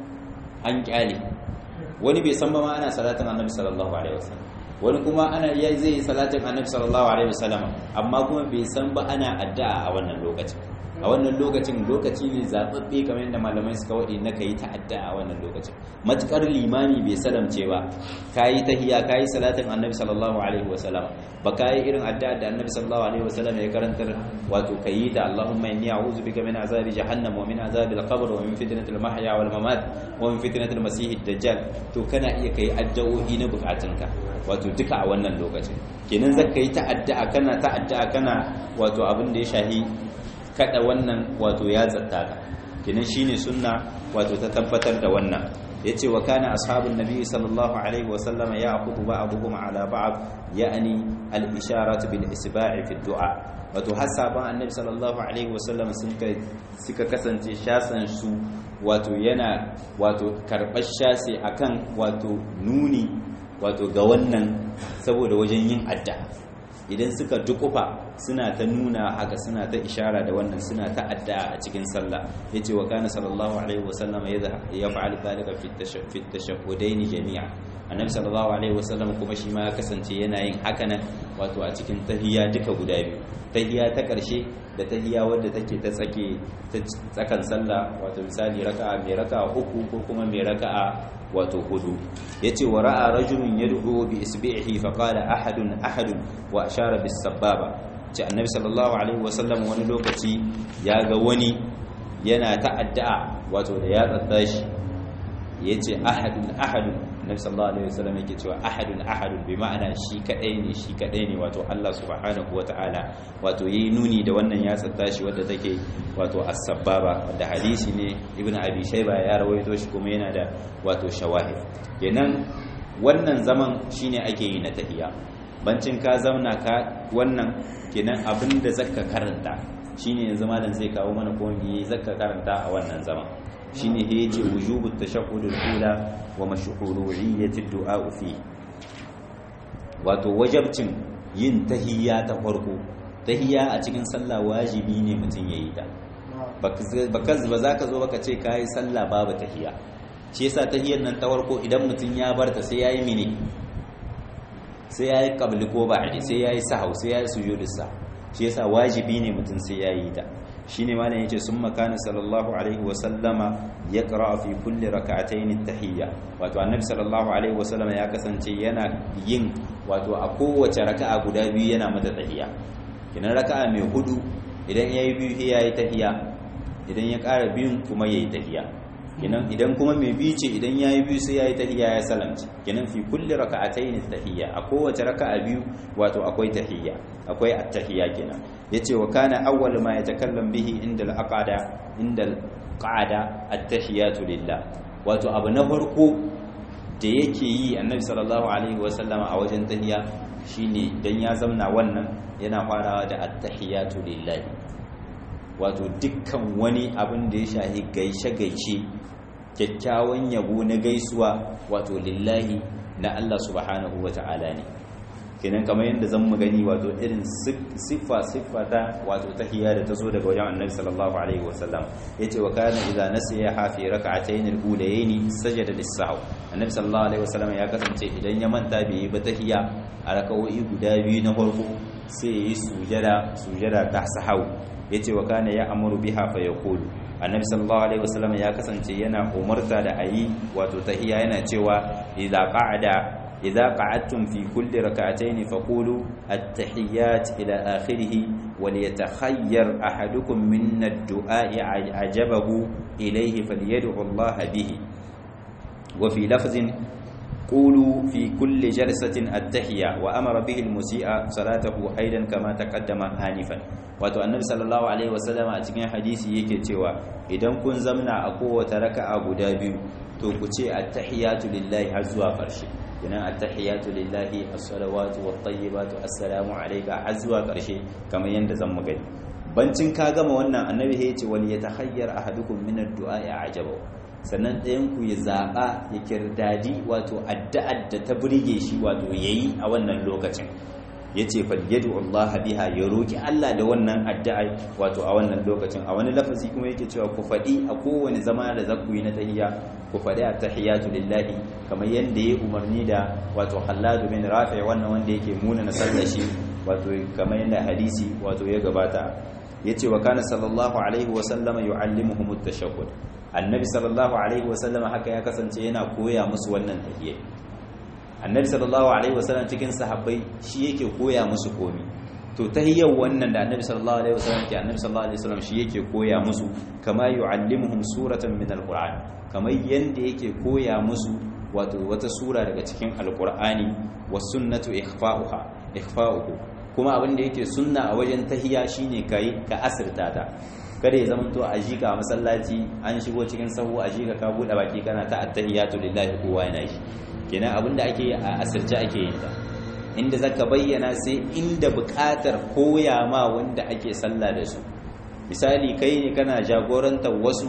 an kyale wani bai san ba ma ana salatin annabi sallallahu alaihi wasallam wani kuma ana ya zai yi salatin annabi sallallahu alaihi wasallam amma kuma bai san ba ana addu'a a wannan lokacin a wannan lokacin lokaci ne zababbe kamar yadda malamai suka wadi na kai ta addu'a a wannan lokacin matukar limami bai salamce ba kayi tahiyya kayi salatin annabi sallallahu alaihi wasallam ba kayi irin addu'a da annabi sallallahu alaihi wasallam ya karantar wato kayi da Allahumma inni a'udhu bika min azabi jahannam wa min azabil qabr wa min fitnatil mahya wal mamat wa min fitnatil masiihid dajjal to kana iya kai addu'o'i na bukatunka wato duka a wannan lokacin kenan zaka yi ta addu'a kana ta addu'a kana wato abin da ya shahi kada wannan wato ya zatta ka kenan shine sunna wato ta tabbatar da wannan yace wa kana ashabun nabi sallallahu alaihi wa sallam ya'khudhu ba'dhum ala ba'd ya'ni al-isharat bil isba'i fi du'a wato hasaban annabi sallallahu alaihi wa sallam sun suka kasance shasan su wato yana wato karbar shasi akan wato nuni wato ga wannan saboda wajen yin addu'a idan suka dukufa suna ta nuna haka suna ta ishara da wannan suna ta addu'a a cikin sallah yace wa kana sallallahu alaihi wasallam ya fa'al dalika fi tashahhudain jami'a annabi sallallahu alaihi wasallam kuma shi ma ya kasance yana yin haka nan wato a cikin tahiyya duka guda biyu tahiyya ta karshe da tahiyya wadda take ta tsake ta tsakan sallah wato misali raka'a mai raka'a uku ko kuma mai raka'a wato hudu yace wa ra'a rajulun yad'u bi isbi'ihi fa qala ahadun ahadun wa ashara bis sababa ce annabi sallallahu alaihi wasallam wani lokaci ya ga wani yana ta addu'a wato da ya tsadda shi yace ahadun ahadun annabi sallallahu alaihi wasallam yake cewa ahadun ahadun bi ma'ana shi kadai ne shi kadai ne wato Allah subhanahu wataala wato yayi nuni da wannan ya tsadda shi wanda take wato as-sababa da hadisi ne ibnu abi shayba ya rawaito shi kuma yana da wato shawahid kenan wannan zaman shine ake yi na tahiyya bancin ka zauna ka wannan kenan abinda zaka karanta shine yanzu malam zai kawo mana ko me zaka karanta a wannan zaman shine he yace wujubut tashahhudul ula wa mashru'iyyatid du'a fi wato wajabcin yin tahiyya ta farko tahiyya a cikin sallah wajibi ne mutum yayi ta baka ba za ka zo baka ce kai sallah babu tahiyya shi yasa tahiyyar nan ta farko idan mutum ya barta sai yayi mini sai yayi qabli ko ba'di sai yayi sahau sai yayi sujudus sa shi yasa wajibi ne mutum sai yayi ta shine malam yace summa kana sallallahu alaihi wa sallama yaqra fi kulli rak'atayn at-tahiyya wato annabi sallallahu alaihi wa sallama ya kasance yana yin wato a kowace raka'a guda biyu yana mata tahiyya kinan raka'a mai hudu idan yayi biyu sai yayi tahiyya idan ya ƙara biyun kuma yayi tahiyya kinan idan kuma mai biyu ce idan yayi biyu sai yayi tahiyya ya salamci kinan fi kulli raka'atayn at-tahiyya a kowace raka'a biyu wato akwai tahiyya akwai at-tahiyya kenan yace wa kana awwal ma yatakallam bihi inda al-aqada inda al-qa'ada at-tahiyatu lillah wato abu na farko da yake yi annabi sallallahu alaihi wasallama a wajen tahiya shine dan ya zamna wannan yana farawa da attahiyatu lillahi wato dukkan wani abin da ya shahi gaishe gaishe kyakkyawan yabo na gaisuwa wato lillahi na Allah subhanahu wata'ala ne kenan kamar yadda zan mu gani wato irin siffa siffa ta wato tahiyya da tazo daga wajen Annabi sallallahu alaihi wasallam yace wa kana idza nasiya hafi rak'atayn al-ulayayn sajada lis-sahw Annabi sallallahu alaihi wasallam ya kasance idan ya manta bai yi ba tahiyya a rak'o'i guda biyu na farko sai yi sujada sujada ta sahau yace wa kana ya amuru biha fa yaqulu annabi sallallahu alaihi wasallam ya kasance yana umarta da ayi wato tahiyya yana cewa idza qa'ada idza qa'adtum fi kulli rak'atayn faqulu at-tahiyyat ila akhirih وليتخير أحدكم من الدعاء عجبه إليه فليدعو الله به وفي لفظ قولوا في كل جلسة التحية وأمر به المسيء صلاته أيضا كما تقدم آنفا wato annabi sallallahu alaihi wasallam a cikin hadisi yake cewa idan kun zamna a kowace raka'a guda biyu to ku ce attahiyatu lillahi har zuwa ƙarshe kenan attahiyatu lillahi as-salawatu wat-tayyibatu assalamu alayka har zuwa ƙarshe kamar yanda zan mu gani bancin ka gama wannan annabi ya ce wal yatahayyar ahadukum min ad-du'a ajabahu sannan ɗayan ku ya zaɓa ya kirdadi wato addu'ar da ta burge shi wato yayi a wannan lokacin yace fal yad'u Allah biha ya roki Allah da wannan addu'a wato a wannan lokacin a wani lafazi kuma yake cewa ku faɗi a kowane zama da zaku yi na tahiyya ku faɗi at-tahiyatu lillahi kamar yanda ya umarni da wato Khallad bin Rafi wannan wanda yake muna na sallashi wato kamar yanda hadisi wato ya gabata yace wa kana sallallahu alaihi wa sallama yu'allimuhum at-tashahhud annabi sallallahu alaihi wa sallama haka ya kasance yana koya musu wannan tahiyya annabi sallallahu alaihi wasallam cikin sahabbai shi yake koya musu komi to tahiyyar wannan da annabi sallallahu alaihi wasallam ke annabi sallallahu alaihi wasallam shi yake koya musu kama yu'allimuhum suratan min alquran kamar yanda yake koya musu wato wata sura daga cikin alqur'ani was sunnatu ikhfa'uha ikhfa'uhu kuma abin da yake sunna a wajen tahiyya shine kai ka asirta ta kada ya zamanto a jika a masallaci an shigo cikin sahu a jika ka bude baki kana ta attahiyatu lillahi kowa yana shi kenan abinda ake a asirce ake yin ta inda zaka bayyana sai inda buƙatar koya ma wanda ake sallah da su misali kai ne kana jagorantar wasu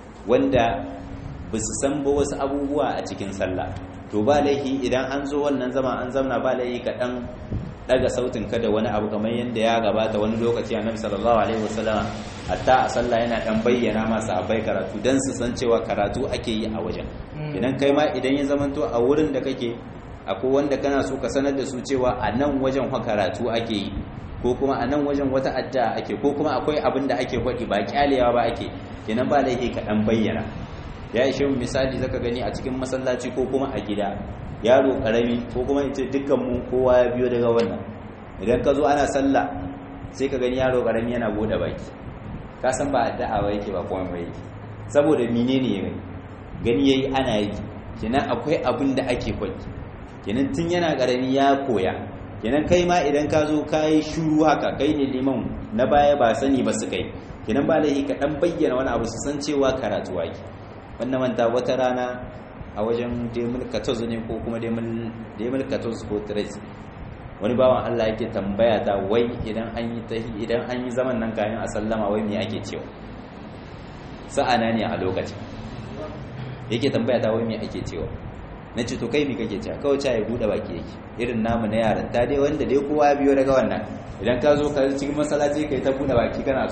wanda ba su san ba wasu abubuwa a cikin sallah to ba laifi idan an zo wannan zama an zamna ba laifi ka dan daga sautin ka da wani abu kamar yadda ya gabata wani lokaci annabi sallallahu alaihi wasallam hatta a sallah yana dan bayyana masu abai karatu dan su san cewa karatu ake yi a wajen idan kai ma idan ya zamanto a wurin da kake akwai wanda kana so ka sanar da su cewa a nan wajen fa karatu ake yi ko kuma a nan wajen wata addu'a ake ko kuma akwai abin da ake faɗi ba kyalewa ba ake kenan ba laifi ka dan bayyana ya ishe misali zaka gani a cikin masallaci ko kuma a gida yaro karami ko kuma ita dukkan mu kowa ya biyo daga wannan idan ka zo ana sallah sai ka gani yaro karami yana bude baki ka san ba addu'a ba yake ba kuma ba yake saboda menene ya gani yayi ana yi kenan akwai abin da ake kwaki kenan tun yana karami ya koya kenan kai ma idan ka zo ka yi shuru haka kai ne liman na baya ba sani ba su kai kenan ba laifi ka dan bayyana wani abu su san cewa karatu ake wannan manta wata rana a wajen demil 14 ne ko kuma demil 14 ko 13 wani bawan Allah yake tambaya ta wai idan an yi tahi idan an yi zaman nan kayan a sallama wai me ake cewa sa'ana ne a lokacin yake tambaya ta wai me ake cewa na ce to kai me kake cewa kawai ya bude baki yake irin namu na yaran ta dai wanda dai kowa ya biyo daga wannan idan ka zo ka cikin masallaci kai ta bude baki kana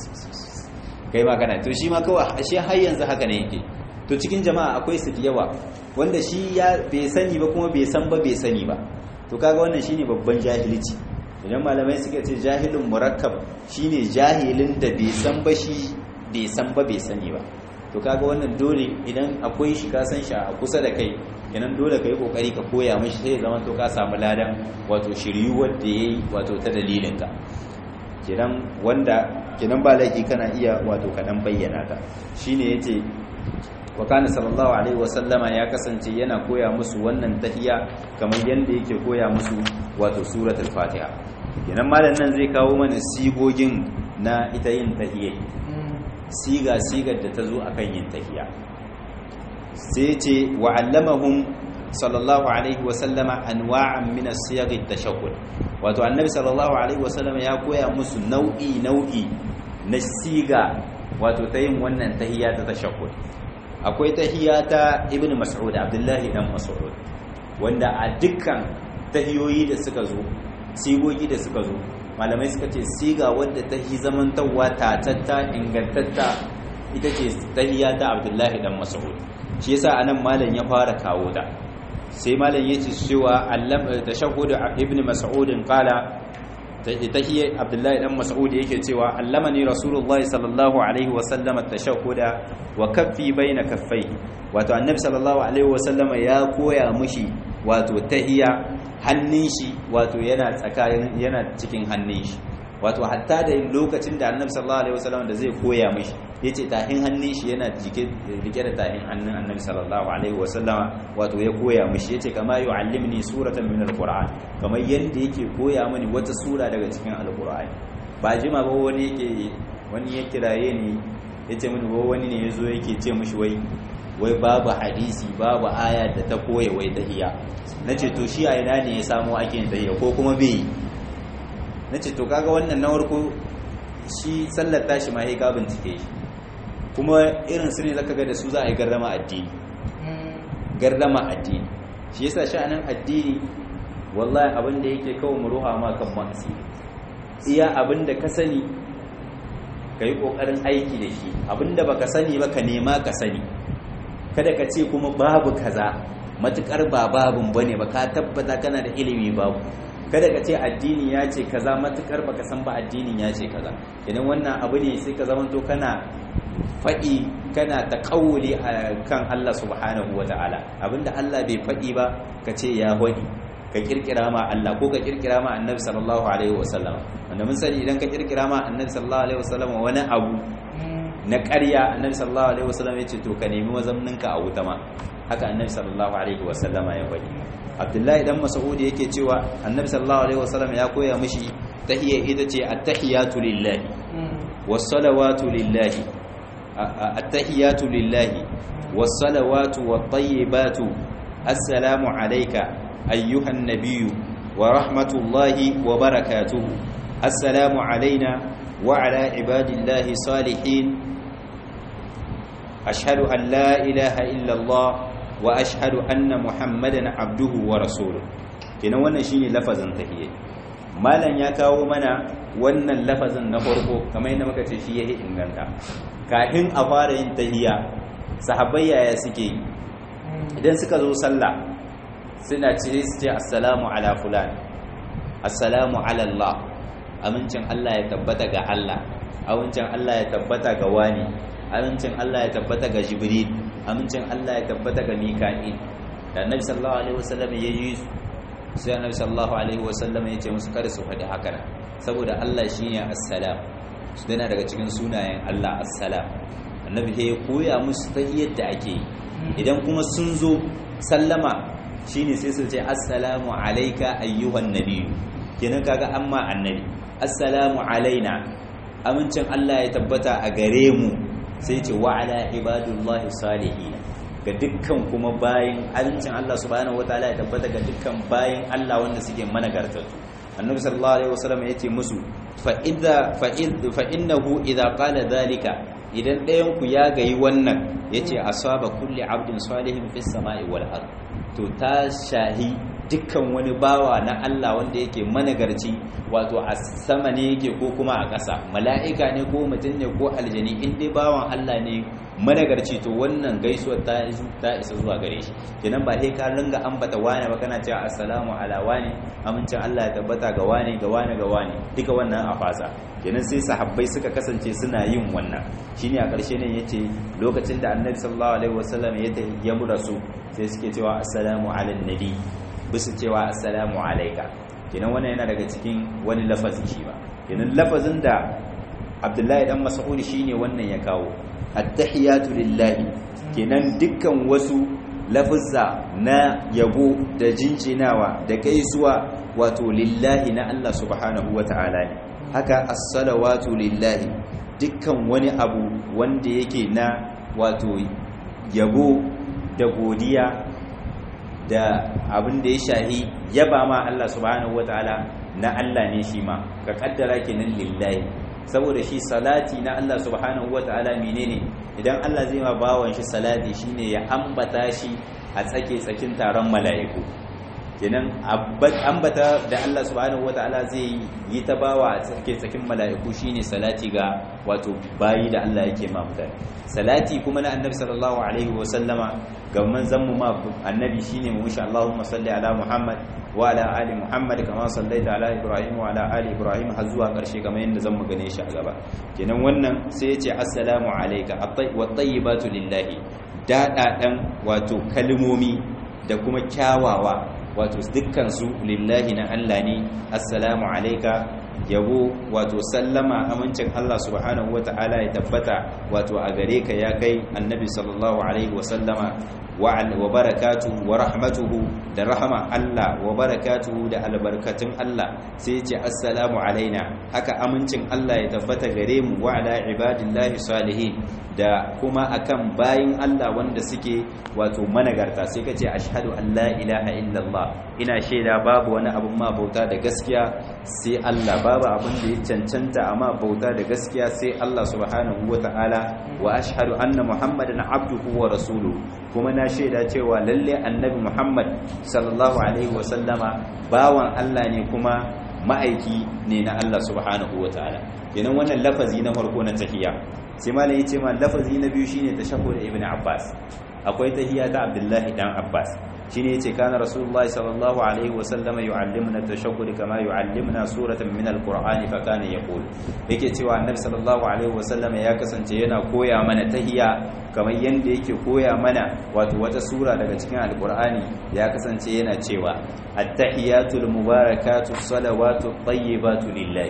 kai ma kana to shi ma kawai shi har yanzu haka ne yake to cikin jama'a akwai su yawa wanda shi ya bai sani ba kuma bai san ba bai sani ba to kaga wannan shine babban jahilci idan malamai suka ce jahilun murakkab shine jahilin da bai san ba shi bai san ba bai sani ba to kaga wannan dole idan akwai shi ka san shi a kusa da kai kenan dole ka yi kokari ka koya mishi sai ya zama to ka samu ladan wato shiryuwar da yayi wato ta dalilin ka kenan wanda kenan ba laifi kana iya wato kaɗan bayyana ta shine yace wa kana sallallahu alaihi wasallama ya kasance yana koya musu wannan tahiyya kamar yanda yake koya musu wato suratul fatiha kenan malam nan zai kawo mana sigogin na ita yin tahiyya siga sigar da ta zo akan yin tahiyya sai ce wa allamahum sallallahu alaihi wa sallama anwa'an min as-siyagh at-tashahhud wato annabi sallallahu alaihi wa sallama ya koya musu nau'i nau'i na siga wato ta yin wannan tahiyya ta tashahhud akwai tahiyya ta ibn mas'ud abdullahi dan mas'ud wanda a dukkan tahiyoyi da suka zo sigogi da suka zo malamai suka ce siga wadda ta yi zamantawa tatatta ingantatta ita ce tahiyya ta abdullahi dan mas'ud shi yasa anan malam ya fara kawo ta sai malam yace cewa allam tashahhud ibn mas'ud qala tahiyya abdullahi dan mas'ud yake cewa allamani rasulullahi sallallahu alaihi wa sallam at-tashahhud wa kaffi baina kaffai wato annabi sallallahu alaihi wa sallama ya koya mushi wato tahiyya hannun shi wato yana tsakanin yana cikin hannun shi wato hatta da lokacin da annabi sallallahu alaihi wasallam da zai koya mishi yace tahin hannun shi yana jike rike da tahin hannun annabi sallallahu alaihi wasallama wato ya koya mishi yace kama yu'allimni suratan min alquran kamar yanda yake koya mini wata sura daga cikin alqur'ani ba jima ba wani yake wani ya kiraye ni yace mini ba wani ne yazo yake ce mishi wai wai babu hadisi babu aya da ta koya wai tahiyya nace to shi a ina ne ya samu ake yin tahiyya ko kuma bai nace to kaga wannan na farko shi sallar tashi ma sai ka bincike shi kuma irin su ne zaka ga da su za a yi gardama addini gardama addini shi yasa sha'anin addini wallahi abin da yake kawo mu ruha ma kan ma'asi iya abin da ka sani ka yi ƙoƙarin aiki da shi abin da baka sani ba ka nema ka sani kada ka ce kuma babu kaza matukar ba babun bane ba ka tabbata kana da ilimi babu kada ka ce addini ya ce kaza matukar baka san ba addinin ya ce kaza idan wannan abu ne sai ka zamanto kana faɗi kana ta ƙauli a kan Allah subhanahu wa ta'ala abinda Allah bai faɗi ba ka ce ya faɗi ka kirkira ma Allah ko ka kirkira ma annabi sallallahu alaihi wasallam wanda mun sani idan ka kirkira ma annabi sallallahu alaihi wasallam wani abu na ƙarya annabi sallallahu alaihi wasallam ya ce to ka nemi wazamninka a wuta ma haka annabi sallallahu alaihi wasallama ya faɗi abdullahi dan mas'ud yake cewa annabi sallallahu alaihi wasallam ya koya mishi tahiyya ita ce at-tahiyatu lillahi was-salawatu lillahi at-tahiyatu lillahi was-salawatu wat-tayyibatu assalamu alayka ayyuhan nabiyyu wa rahmatullahi wa barakatuhu assalamu alayna wa ala ibadillahi salihin ashhadu an la ilaha illa allah wa ashhadu anna muhammadan abduhu wa rasuluhu kenan wannan shine lafazin tahiyya malam ya kawo mana wannan lafazin na farko kamar yadda muka ce shi yake inganta kafin a fara yin tahiyya sahabbai yaya suke yi idan suka zo sallah suna ce su ce assalamu ala fulan assalamu ala Allah amincin Allah ya tabbata ga Allah amincin Allah ya tabbata ga wani amincin Allah ya tabbata ga Jibril amincin Allah ya tabbata ga Mika'il da Annabi sallallahu alaihi wasallam ya yi sai Annabi sallallahu alaihi wasallam ya ce musu kada su faɗi haka nan saboda Allah shine assalam su dana daga cikin sunayen Allah assalam Annabi ya koya musu ta yadda ake yi idan kuma sun zo sallama shine sai su ce assalamu alayka ayyuhan nabiyyu kenan kaga amma annabi assalamu alaina amincin Allah ya tabbata a gare mu sai ce wa ala ibadullahi salihin ga dukkan kuma bayin alincin Allah subhanahu wataala ya tabbata ga dukkan bayin Allah wanda suke managartattu annabi sallallahu alaihi wasallam yace musu fa idza fa fa innahu idza qala dhalika idan ɗayan ku ya gayi wannan yace asaba kulli abdin salihin fis sama'i wal ard to ta shahi dukkan wani bawa na Allah wanda yake managarci wato a sama ne yake ko kuma a ƙasa mala'ika ne ko mutum ne ko aljani in dai bawan Allah ne managarci to wannan gaisuwar ta ta isa zuwa gare shi kenan ba sai ka ringa ambata wani ba kana cewa assalamu ala wani amincin Allah ya tabbata ga wani ga wani ga wani duka wannan a fasa kenan sai sahabbai suka kasance suna yin wannan shine a ƙarshe ne yace lokacin da Annabi sallallahu alaihi wasallam ya ya rasu sai suke cewa assalamu ala nabi bisu cewa assalamu alaika kenan wannan yana daga cikin wani lafazi shi ba kenan lafazin da Abdullahi dan Mas'ud shine wannan ya kawo attahiyatu lillahi kenan dukkan wasu lafazza na yabo da jinjinawa da gaisuwa wato lillahi na Allah subhanahu wata'ala ne haka as-salawatu lillahi dukkan wani abu wanda yake na wato yabo da godiya da abin da ya shahi yaba ma Allah subhanahu wataala na Allah ne shi ma ka kaddara kenan lillahi saboda shi salati na Allah subhanahu wataala menene idan Allah zai ma bawan shi salati shine ya ambata shi a tsake tsakin taron mala'iku kenan ambata da Allah subhanahu wataala zai yi ta bawa a tsake tsakin mala'iku shine salati ga wato bayi da Allah yake ma mutane salati kuma na annabi sallallahu alaihi wa sallama ga manzon mu ma annabi shine mu insha Allahumma salli ala Muhammad wa ala ali Muhammad kama sallaita ala Ibrahim wa ala ali Ibrahim har zuwa karshe kamar yadda zan mu gane shi a gaba kenan wannan sai ya ce assalamu alayka wa tayyibatu lillahi daɗaɗan wato kalmomi da kuma kyawawa wato dukkansu lillahi na Allah ne assalamu alaika yabo wato sallama amincin Allah subhanahu wata'ala ya tabbata wato a gare ka ya kai annabi sallallahu alaihi wasallama wa barakatuhu wa rahmatuhu da rahama Allah wa barakatuhu da albarkatun Allah sai ce assalamu alaina haka amincin Allah ya tabbata gare mu wa ala ibadillahi salihin da kuma akan bayin Allah wanda suke wato managarta sai ka ce ashhadu an la ilaha illallah ina shaida babu wani abun ma bauta da gaskiya sai Allah babu abin da ya cancanta amma bauta da gaskiya sai Allah subhanahu wata'ala wa ashhadu anna muhammadan abduhu wa rasuluhu kuma na shaida cewa lalle annabi muhammad sallallahu alaihi wa sallama bawan Allah ne kuma ma'aiki ne na Allah subhanahu wata'ala kenan wannan lafazi na farko na tahiyya sai malai yace ma lafazi na biyu shine tashahhud ibn abbas akwai tahiyya ta abdullahi dan abbas shine yace kana rasulullahi sallallahu alaihi wasallama yu'allimuna tashahhud kama yu'allimuna suratan min alqur'ani fa kana yaqul yake cewa annabi sallallahu alaihi wasallama ya kasance yana koya mana tahiyya kamar yanda yake koya mana wato wata sura daga cikin alqur'ani ya kasance yana cewa at-tahiyatul mubarakatu salawatu tayyibatu lillahi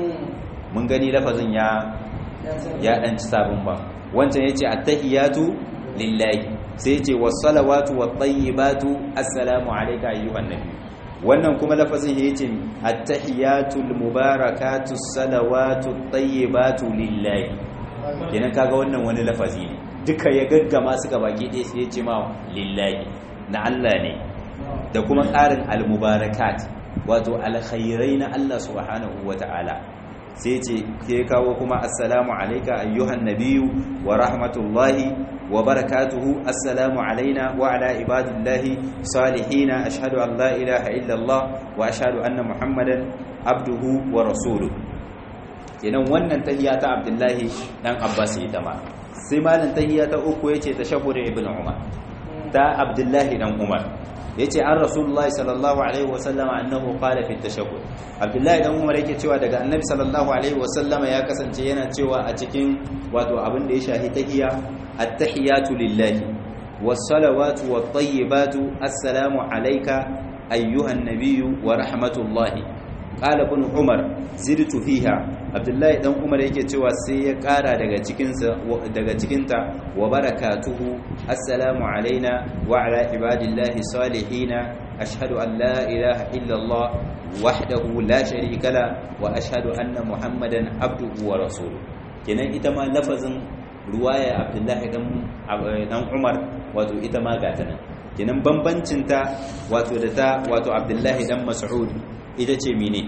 mun gani lafazin ya ya dan ci sabon ba wancan yace at-tahiyatu lillahi sai ce wasalawatu wattayyibatu assalamu alayka ayyuhan nabi wannan kuma lafazin ya yace at-tahiyatul mubarakatu salawatu tayyibatu lillahi kenan kaga wannan wani lafazi ne duka ya gaggama su ga baki ɗaya sai ya ce ma lillahi na Allah ne da kuma ƙarin al-mubarakat wato alkhairai na Allah subhanahu wata'ala sai ce ke kawo kuma assalamu alayka ayyuhan nabiyyu wa rahmatullahi wa barakatuhu assalamu alaina wa ala ibadillahi salihin ashhadu an la ilaha illa Allah wa ashhadu anna muhammadan abduhu wa rasuluhu kenan wannan tahiyya ta abdullahi dan abbas ita ma sai malam tahiyya ta uku yace tashahhud ibn umar ta abdullahi dan umar yace an rasulullahi sallallahu alaihi wasallam annahu qala fi tashahhud abdullahi dan umar yake cewa daga annabi sallallahu alaihi wasallam ya kasance yana cewa a cikin wato abin da ya shahi tahiyya at-tahiyatu lillahi was-salawatu wat-tayyibatu assalamu alayka ayyuhan nabiyyu wa rahmatullahi qala ibn umar zidtu fiha abdullahi dan umar yake cewa sai ya kara daga cikinsa daga cikinta wa barakatuhu assalamu alaina wa ala ibadillahi salihina ashhadu an la ilaha illa allah wahdahu la sharika la wa ashhadu anna muhammadan abduhu wa rasuluhu kenan ita ma lafazin ruwaya abdullahi dan umar wato ita ma gata nan kenan bambancin ta wato da ta wato abdullahi dan mas'ud ita ce mene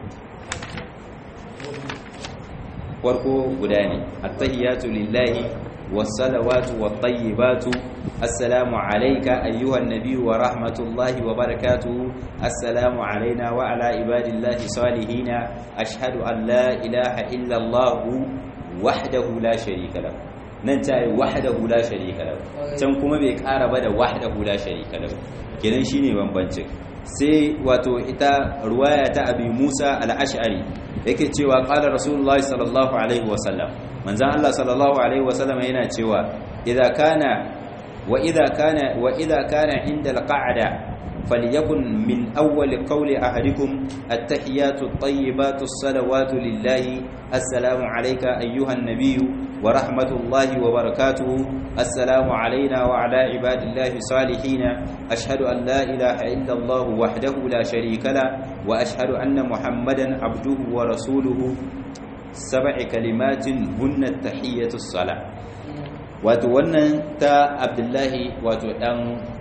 farko guda ne attahiyatu lillahi wassalawatu wattayyibatu assalamu alayka ayyuhan nabiyyu wa rahmatullahi wa barakatuhu assalamu alayna wa ala ibadillahi salihina ashhadu an la ilaha illa allah wahdahu la sharika lahu nan ta yi wahdahu la sharika lahu can kuma bai kara ba da wahdahu la sharika lahu kenan shine bambancin sai wato ita ruwaya ta abi Musa al-Ash'ari yake cewa qala rasulullahi sallallahu alaihi wasallam manzon Allah sallallahu alaihi wasallam yana cewa idza kana wa idza kana wa idza kana inda al-qa'da فليكن من أول قول أحدكم التحيات الطيبات الصلوات لله السلام عليك أيها النبي ورحمة الله وبركاته السلام علينا وعلى عباد الله الصالحين أشهد أن لا إله إلا الله وحده لا شريك له وأشهد أن محمدا عبده ورسوله سبع كلمات هن التحية الصلاة وتوانا تا عبد الله وتوان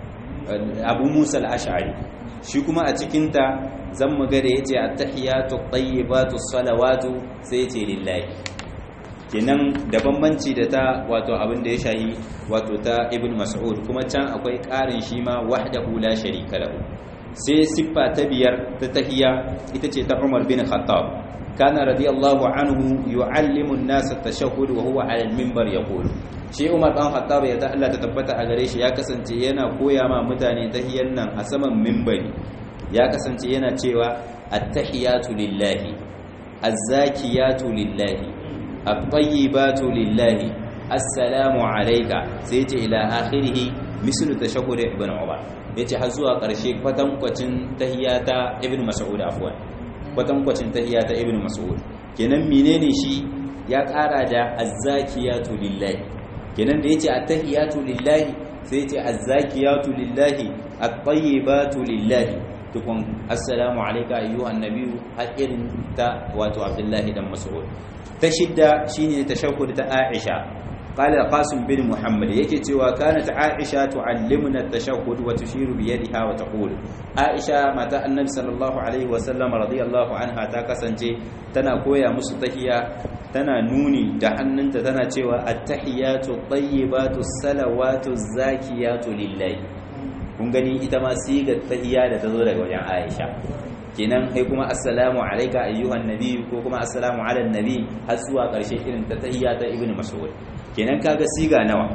abu musa al-ash'ari shi kuma a cikinta zan mu ga da yace at-tahiyatu at-tayyibatu as-salawatu sai yace lillahi kenan da bambanci da ta wato abin da ya shahi wato ta ibn mas'ud kuma can akwai ƙarin shi ma wahdahu la sharika lahu sai siffa ta biyar ta tahiya ita ce ta Umar bin Khattab kana radiyallahu anhu yu'allimu an-nas at-tashahhud wa huwa 'ala al-minbar yaqulu shi Umar dan Khattab ya ta Allah ta tabbata a gare shi ya kasance yana koya ma mutane tahiyan nan a saman minbari ya kasance yana cewa at-tahiyatu lillahi az-zakiyatu lillahi at-tayyibatu lillahi assalamu alayka sai ce ila akhirih mislu tashahhud ibn Umar yace har zuwa ƙarshe kwatankwacin tahiyata ibn Mas'ud afwan kwatankwacin tahiyata ibn Mas'ud kenan menene shi ya ƙara da az-zakiyatu lillahi kenan da yace at-tahiyatu lillahi sai yace az-zakiyatu lillahi at-tayyibatu lillahi tukun assalamu alayka ayyuhan nabiyyu hakirin ta wato Abdullahi dan Mas'ud ta shidda shine tashahhud ta Aisha قال القاسم بن محمد yake cewa kanat Aisha tuallimuna at-tashahhud wa tushiru bi yadiha wa taqul Aisha mata annabi sallallahu alaihi wa sallam radiyallahu anha ta kasance tana koya musu tahiyya tana nuni da hannunta tana cewa at-tahiyatu at-tayyibatu as-salawatu az-zakiyatu lillahi kun gani ita ma sigar tahiyya da tazo daga wajen Aisha kenan kai kuma assalamu alayka ayyuhan nabi ko kuma assalamu ala nabi har zuwa karshe irin ta tahiyya ta ibnu mas'ud kenan kaga siga nawa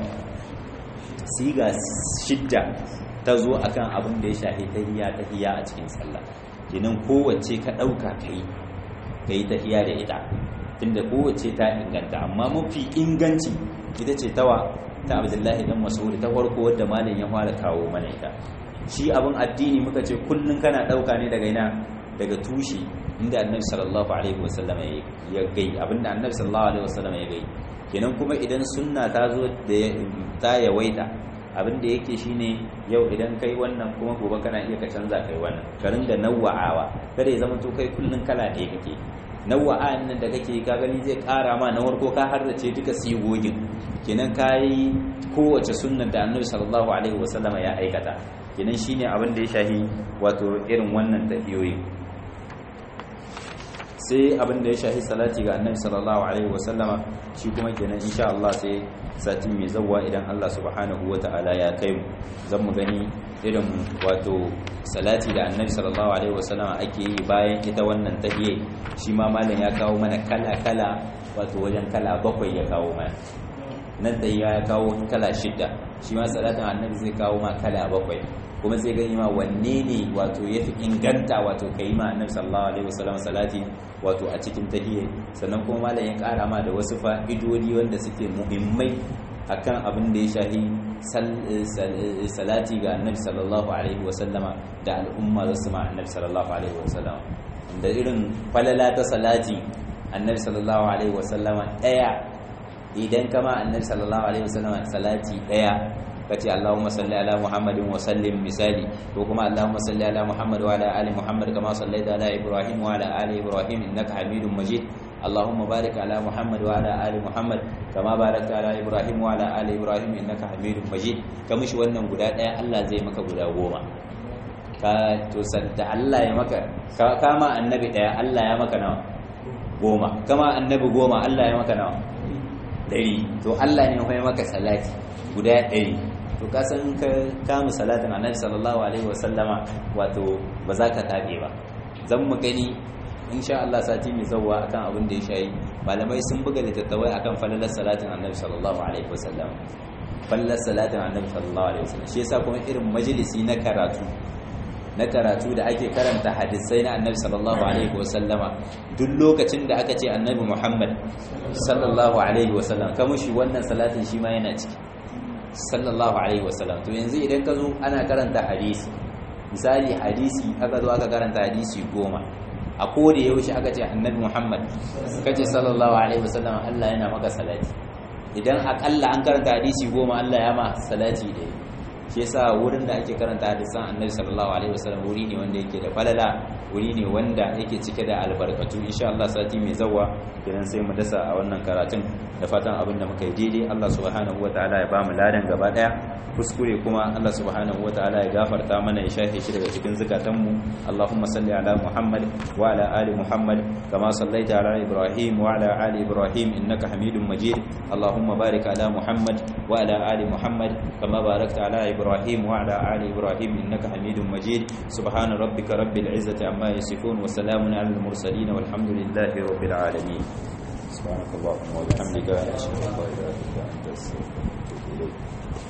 siga shidda ta zo akan abin da ya shafi tahiyya tahiyya a cikin sallah kenan kowace ka dauka kai kai tahiyya da ita tunda kowace ta inganta amma mafi inganci ita ce tawa ta Abdullahi dan Mas'ud ta farko wadda malam ya fara kawo mana ita shi abin addini muka ce kullun kana dauka ne daga ina daga tushe inda annabi sallallahu alaihi wasallam ya gai abinda annabi sallallahu alaihi wasallam ya gai kenan kuma idan sunna ta zo da ta yawaita abinda yake shine yau idan kai wannan kuma gobe kana iya ka canza kai wannan ka ringa nawa'awa kada ya zama to kai kullun kala ɗaya kake nawa'an nan da kake ka gani zai ƙara ma na warko ka harrace duka sigogin kenan kai kowace sunnar da annabi sallallahu alaihi wasallam ya aikata kenan shine abin da ya shahi wato irin wannan tafiyoyi sai abin da ya shahi salati ga annabi sallallahu alaihi wasallama shi kuma kenan insha Allah sai sati mai zawwa idan Allah subhanahu wata'ala ya kai mu zan mu gani irin wato salati da annabi sallallahu alaihi wasallama ake yi bayan ita wannan tahiyya shi ma malam ya kawo mana kala kala wato wajen kala bakwai ya kawo mana nan tahiyya ya kawo kala shida shi ma salatin annabi zai kawo ma kala bakwai kuma zai gani ma wanne ne wato ya fi inganta wato ka yi ma annabi sallallahu alaihi wasallam salati wato a cikin tahiyya sannan kuma malam ya kara ma da wasu fa'idodi wanda suke muhimmai akan abin da ya shahi salati ga annabi sallallahu alaihi wasallama da al'umma za su ma annabi sallallahu alaihi wasallama da irin falala ta salati annabi sallallahu alaihi wasallama daya idan kama annabi sallallahu alaihi wasallama salati daya kace Allahumma salli ala Muhammadin wa sallim misali ko kuma Allahumma salli ala Muhammad wa ala ali Muhammad kama sallaita ala Ibrahim wa ala ali Ibrahim innaka Hamidum Majid Allahumma barik ala Muhammad wa ala ali Muhammad kama barakta ala Ibrahim wa ala ali Ibrahim innaka Hamidum Majid kamishi wannan guda daya Allah zai maka guda goma ka to sanda Allah ya maka kama annabi daya Allah ya maka nawa goma kama annabi goma Allah ya maka nawa dari to Allah ne ya maka salati guda ɗari to ka san ka kama salatin annabi sallallahu alaihi wasallama wato ba za ka tabe ba zan mu gani insha Allah sati mai zawwa akan abin da ya shayi malamai sun buga littattafai akan falalar salatin annabi sallallahu alaihi wasallam falalar salatin annabi sallallahu alaihi wasallam shi yasa kuma irin majalisi na karatu na karatu da ake karanta hadisai na annabi sallallahu alaihi wasallama duk lokacin da aka ce annabi Muhammad sallallahu alaihi wasallam ka mushi wannan salatin shi ma yana ciki sallallahu alaihi wasallam to yanzu idan ka zo ana karanta hadisi misali hadisi aka zo aka karanta hadisi goma a koda yaushe aka ce annabi muhammad kace sallallahu alaihi wasallam Allah yana maka salati idan akalla an karanta hadisi goma Allah ya ma salati da shi yasa wurin da ake karanta hadisan annabi sallallahu alaihi wasallam wuri ne wanda yake da falala wuri ne wanda yake cike da albarkatu insha Allah sati mai zawa idan sai mu dasa a wannan karatun da fatan abin da muka yi daidai Allah subhanahu wataala ya bamu ladan gaba daya kuskure kuma Allah subhanahu wataala ya gafarta mana ya shafe shi daga cikin zukatanmu Allahumma salli ala Muhammad wa ala ali Muhammad kama sallaita ala Ibrahim wa ala ali Ibrahim innaka Hamidum Majid Allahumma barik ala Muhammad wa ala ali Muhammad kama barakta ala Ibrahim wa ala ali Ibrahim innaka Hamidum Majid subhana rabbika rabbil izzati amma yasifun wa salamun ala al mursalin walhamdulillahi rabbil alamin سبحانك اللهم وبحمدك أشهد أن لا إله إلا أنت أستغفرك وأتوب إليك